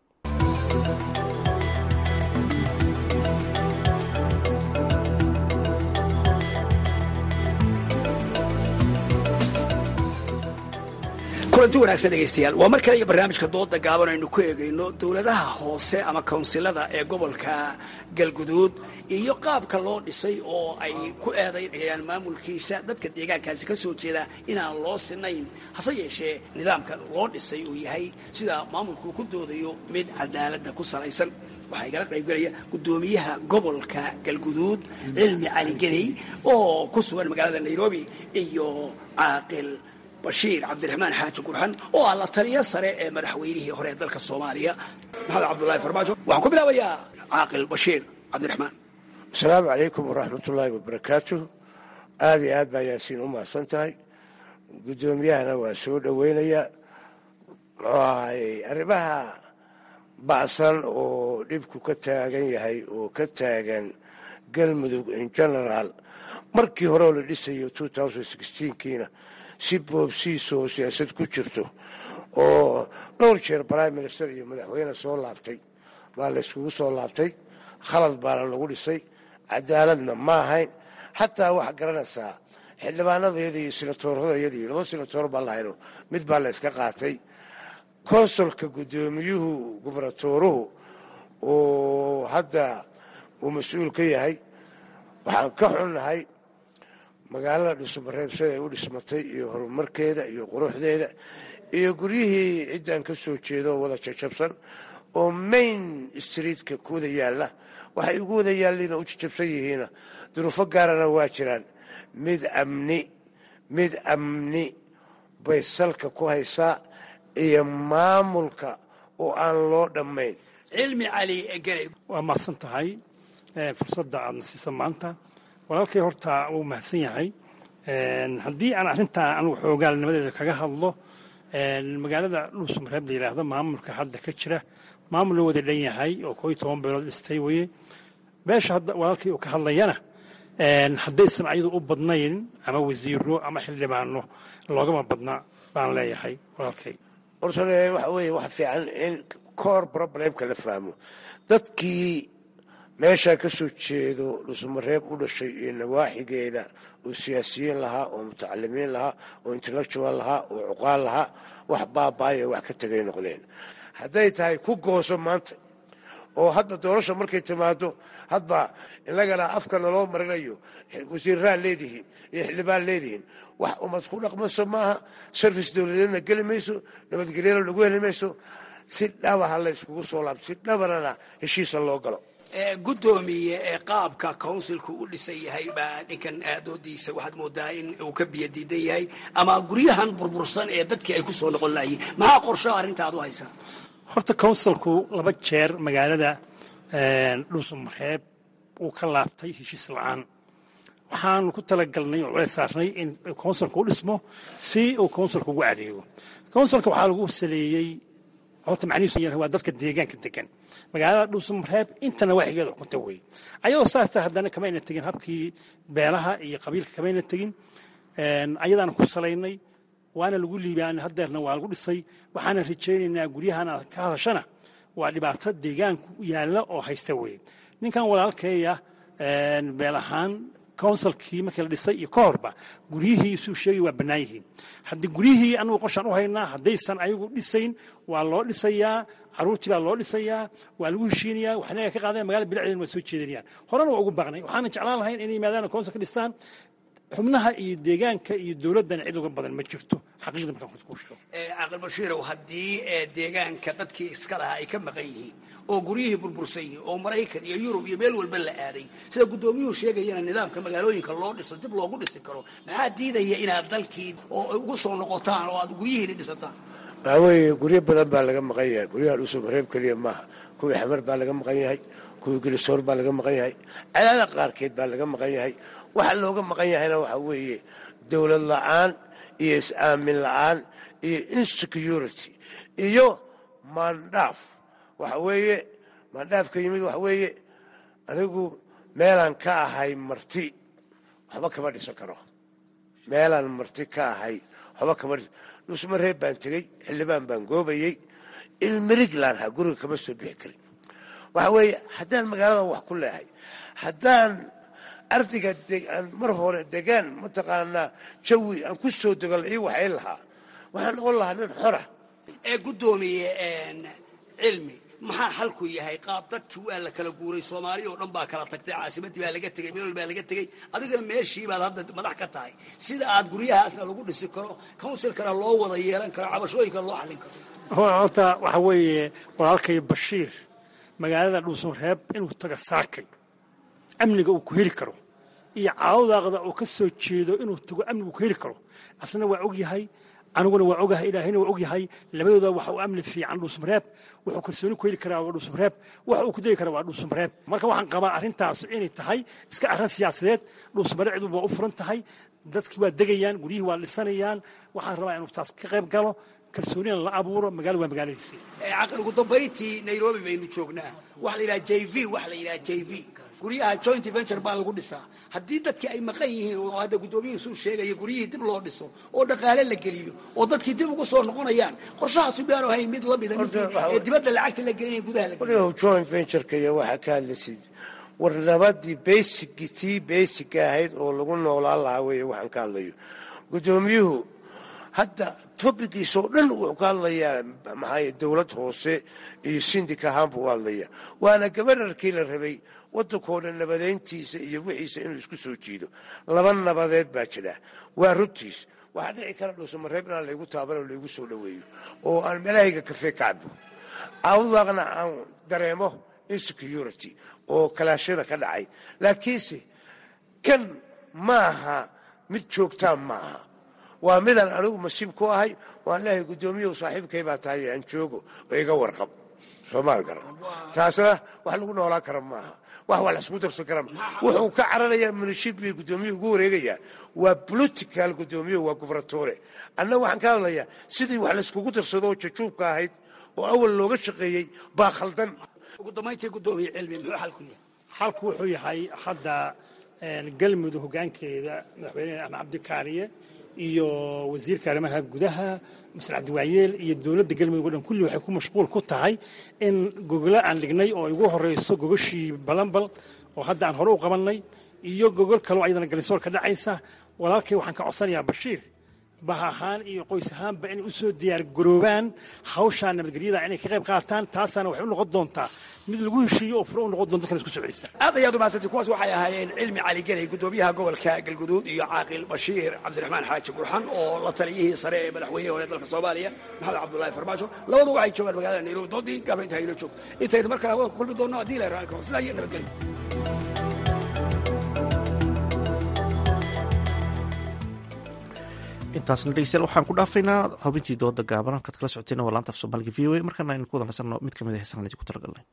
kulanti wanaagsan dhegaystayaal waa mar kale iyo barnaamijka dooda gaaban aynu ku eegayno dowladaha hoose ama kawnsilada ee gobolka galguduud iyo qaabka loo dhisay oo ay ku eedaynayaan maamulkiisa dadka deegaankaasi ka soo jeeda inaan loo sinayn hase yeeshee nidaamka loo dhisay uu yahay sida maamulkuu ku doodayo mid cadaaladda ku salaysan waxaa igala qaybgelaya gudoomiyaha gobolka galguduud cilmi cali geney oo ku sugan magaalada nairobi iyo caaqil bashiir cabdiraxmaan xaaji gurxan oo ah la taliyo sare ee madaxweynihii hore ee dalka soomaaliya maxamed cabdulahi farmaajo waxaan ku bilaabayaa caaqil bashiir cabdiraxmaan asalaamu calaykum waraxmatullaahi wabarakaatu aada iyo aad baa yaasiin u mahadsan tahay guddoomiyahana waa soo dhoweynaya muxuu ahaayey arrimaha ba'san oo dhibku ka taagan yahay oo ka taagan galmudug in generaal markii hore oo la dhisayo kiina si boobsiisa oo siyaasad ku jirto oo dhowr jeer prime minister iyo madaxweyne soo laabtay baa la yskugu soo laabtay khalad baana lagu dhisay cadaaladna ma ahayn xataa waxaa garanaysaa xildhibaanadayadii iyo senatoorradayadii laba senatoor baa lahayno mid baa la yska qaatay konsulka guddoomiyuhu gubernatooruhu oo hadda uu mas-uul ka yahay waxaan ka xunnahay magaalada dhusumareebsada ay u dhismatay iyo horumarkeeda iyo quruxdeeda iyo guryihii ciddaan ka soo jeedo oo wada jajabsan oo main streetka ku wada yaalla waxay ugu wada yaalliina u jajabsan yihiina duruufo gaarana waa jiraan mid amni mid amni bay salka ku haysaa iyo maamulka oo aan loo dhammayn cilmi cali geney waa mahadsan tahay fursadda aadna siisa maanta walaalkay horta wuu mahadsan yahay haddii aan arrintaa anugu xoogaalnimadeeda kaga hadlo magaalada dhuusamareeb la yidhaahdo maamulka hadda ka jira maamul la wada dhan yahay oo koo iyo toban beelood dhistay weye meesha hadda walaalkii uu ka hadlayana haddaysan ayadu u badnayn ama wasiiro ama xildhibaano loogama badna baan leeyahay walaalkay hortane waxa weeye wax fiican in koor problemka la fahmo dadkii meeshaa ka soo jeedo dhusumareeb u dhashay iyo nawaaxigeeda oo siyaasiyiin lahaa oo mutacalimiin lahaa oo intellectual lahaa oo cuqaal lahaa wax baabaayo wax ka tegay noqdeen hadday tahay ku gooso maanta oo hadba doorasha markay timaado hadba inagana afka naloo marinayo wasiirraad leedihiin iyo xildhibaan leedihiin wax umad ku dhaqmayso maaha sarfice dowladeedna geli mayso nabadgelyana lagu heli mayso si dhabaha la yskugu soo laabto si dhabanana heshiisa loo galo gudoomiye ee qaabka counsilku u dhisan yahay baa ninkan doodiisa waxaad moodaa in uu ka biyo diidan yahay ama guryahan burbursan ee dadkii ay ku soo noqon lahayiin maxaa qorshoa arrintaad u haysaa horta counsilku laba jeer magaalada dhuusamareeb uu ka laabtay heshiis la-aan waxaanu ku talagalnay oo culays saarnay in counsilka u dhismo si uu counsilka ugu adeego counsilka waxaa lagu saleeyey horta macnihiisu waa dadka deegaanka degan magaalada dhuusamareeb intana waaxigeeda xukunta wey ayadoo saasta haddana kamayna tegin habkii beelaha iyo qabiilka kamayna tegin ayadaana ku salaynay waana lagu liibaanay hadeerna waa lagu dhisay waxaana rajaynaynaa guryahan aad ka hadashana waa dhibaato deegaanku yaalla oo haysta wey ninkan walaalkeeya beel ahaan counsilkii markii la dhisay iyo ka horba guryihii suu sheegay waa bannaan yihiin haddii guryihii anugu qorshaan u haynaa haddaysan ayagu dhisayn waa loo dhisayaa caruurtii baa loo dhisayaa waa lagu heshiinayaa waxna ka qaadeen magaalada bilicdeena waa soo jeedinayaan horena waa ugu baaqnay waxaana jeclaan lahayn inay yimaadaan counsil ka dhistaan xubnaha iyo deegaanka iyo dowladdana cid uga badan ma jirto xaqiiqda markaan ku sheego caaqil bashiirow haddii deegaanka dadkii iska lahaa ay ka maqan yihiin oo guryihii burbursan yihiin oo maraykan iyo yurub iyo meel walba la aaday sida guddoomiyuhu sheegayana nidaamka magaalooyinka loo dhiso dib loogu dhisi karo maxaa diidaya inaad dalkii oo ugu soo noqotaan oo aad guryihiini dhisataan waxaa weeye guryo badan baa laga maqan yahay guryaha dhuusamareeb keliya maaha kuwii xamar baa laga maqan yahay kuwii gelisoor baa laga maqan yahay cadaada qaarkeed baa laga maqan yahay waxa looga maqan yahayna waxaa weeye dowlad la-aan iyo is-aamin la-aan iyo insecurity iyo maandhaaf waxa weeye maandhaafka yimid waxa weeye anigu meelaan ka ahay marti waxba kama dhisan karo meelaan marti ka ahay waxba kama dhuusmareeb baan tegey xildhibaan baan goobayey ilmiriglaan ha guriga kama soo bixi karin waxa weeye haddaan magaalada wax ku leehay haddaan ardayga aan mar hore degaan mataqaanaa jawi aan ku soo degol ii waxay lahaa waxaan noqon lahaa nin xora ee guddoomiye cilmi maxaa xalku yahay qaab dadkii waa la kala guuray soomaaliya oo dhan baa kala tagtay caasimadii baa laga tegey meel baa laga tegey adigana meeshii baad hadda madax ka tahay sida aad guryahaasna lagu dhisi karo counsilkana loo wada yeelan karo cabashooyinkana loo xallin karo horta waxa weeye walaalkay bashiir magaalada dhuusunreeb inuu taga saakay amniga uu ku heli karo iyo caawdaaqda uu ka soo jeedo inuu tago amniga uu ku heli karo asna waa og yahay aniguna waa ogahay ilaahayna waa og yahay labadooda waxa uu amni fiican dhuusumreeb wuxuu kalsooni ku heli karaa waa dhuusumreeb waxa uu ku degi karaa waa dhuusumreeb marka waxaan qabaa arrintaas inay tahay iska arrin siyaasadeed dhuusumreeb cid waa u furan tahay dadkii waa degayaan guryihii waa dhisanayaan waxaan rabaa inuu taas ka qayb galo kalsoonina la abuuro magaalada waa magaaladiisii caqli ugu dambayntii nairobi baynu joognaa waxa la yidhaha j v waxa la yidhaha j v guryaha joint venture baa lagu dhisaa haddii dadkii ay maqan yihiin oo hadda guddoomiyihiisuu sheegaya guryihii dib loo dhiso oo dhaqaale la geliyo oo dadkii dib ugu soo noqonayaan qorshahaasi baanu hayn mid lamida midii ee dibadda lacagta la gelinaya gudaha la geliyo joint ventureka iyo waxaa ka hadlaysid war nabadii basigi tii basiga ahayd oo lagu noolaan lahaa weeye waxaan ka hadlayo guddoomiyuhu hadda tobikiisa oo dhan wuxuu ka hadlayaa maxaa dowlad hoose iyo sindik ahaan buu u hadlaya waana gabanarkii la rabay waddankoo dhan nabadeyntiisa iyo wixiisa inuu isku soo jiido laba nabadeed baa jira waa runtiis waxaa dhici kara dhuusamareeb inaan laygu taaban oo laygu soo dhoweeyo oo aan meelahayga kafee kacbo awdaaqna aan dareemo insecurity oo kalaashyada ka dhacay laakiinse kan maaha mid joogtaan maaha waa midaan anigu masiib ku ahay waan leehay guddoomiyahu saaxiibkay baa tahay aan joogo oo iga warqab soomaal garan taasna wax lagu noolaan kara maaha wax waa la isku darsan kara wuxuu ka cararayaa munishib bay guddoomiye ugu wareegayaa waa political guddoomiye waa gubernatore anna waxaan ka hadlayaa sidii wax layskugu darsado oo jajuubka ahayd oo awal looga shaqeeyey baa khaldan ugu dambayntii guddoomiye cilmi muxuu xalku yahay xalku wuxuu yahay hadda galmudug hoggaankeeda madaxweyne axmed cabdikaariye iyo wasiirka arrimaha gudaha masar cabdiwaayeel iyo dowladda galmudug o dhan kulli waxay ku mashquul ku tahay in gogolo aan dhignay oo ay ugu horrayso gogoshii balanbal oo hadda aan hore u qabannay iyo gogol kaloo ayadana galisool ka dhacaysa walaalkay waxaan ka codsanayaa bashiir bah ahaan iyo qoys ahaanba inay u soo diyaar garoobaan hawshaa nabadgelyada inay ka qayb qaataan taasaana waxay u noqon doontaa mid lagu heshiiyo oo furo u noqon doonta dadkan isku soo celisa aad ayaad umahadsantay kuwaas waxay ahaayeen cilmi cali geley guddoomiyaha gobolka galguduud iyo caaqil bashiir cabdiraxmaan xaaji gurxan oo la taliyihii sare ee madaxweynihii hore dalka soomaaliya maxamed cabdullaahi farmaajo labadu waxay joogaan magaalada nairobi doodii gaaba inta hayno joog intaynu mar kale hawada ku kulmi doonno haddii la raalka sidaa iyo nabadgelyo intaasna dhegeystayaal waxaan ku dhaafaynaa xubintii dooda gaaban halkaad kala socoteen waa laanta af soomaaliga v o a markaana aynu ku wada nasanno mid ka mid a heesaan idinku talagalnay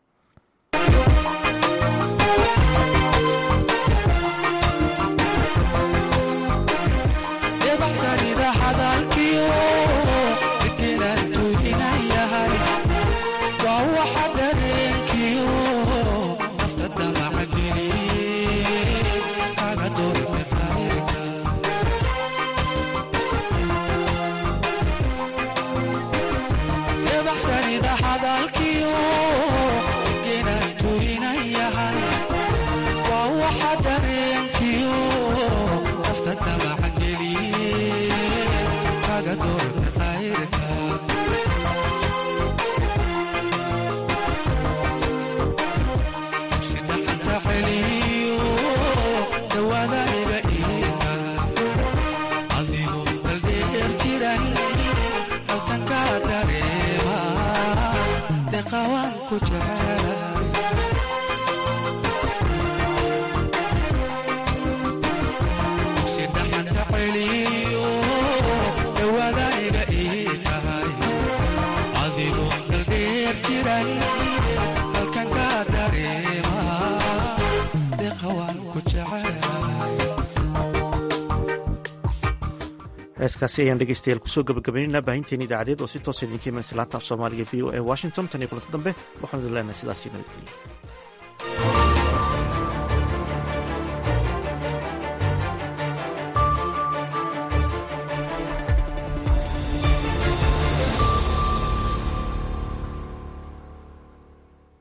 heeskaasi ayaan dhegeystayaal kusoo gabagabaynaynaa baahinteeni idaacadeed oo si toosa idinka imanaysa laanta af soomaaliga v o e washington tan iyo kulanta dambe waxaan idin leenahay sidaasii nabadgeliya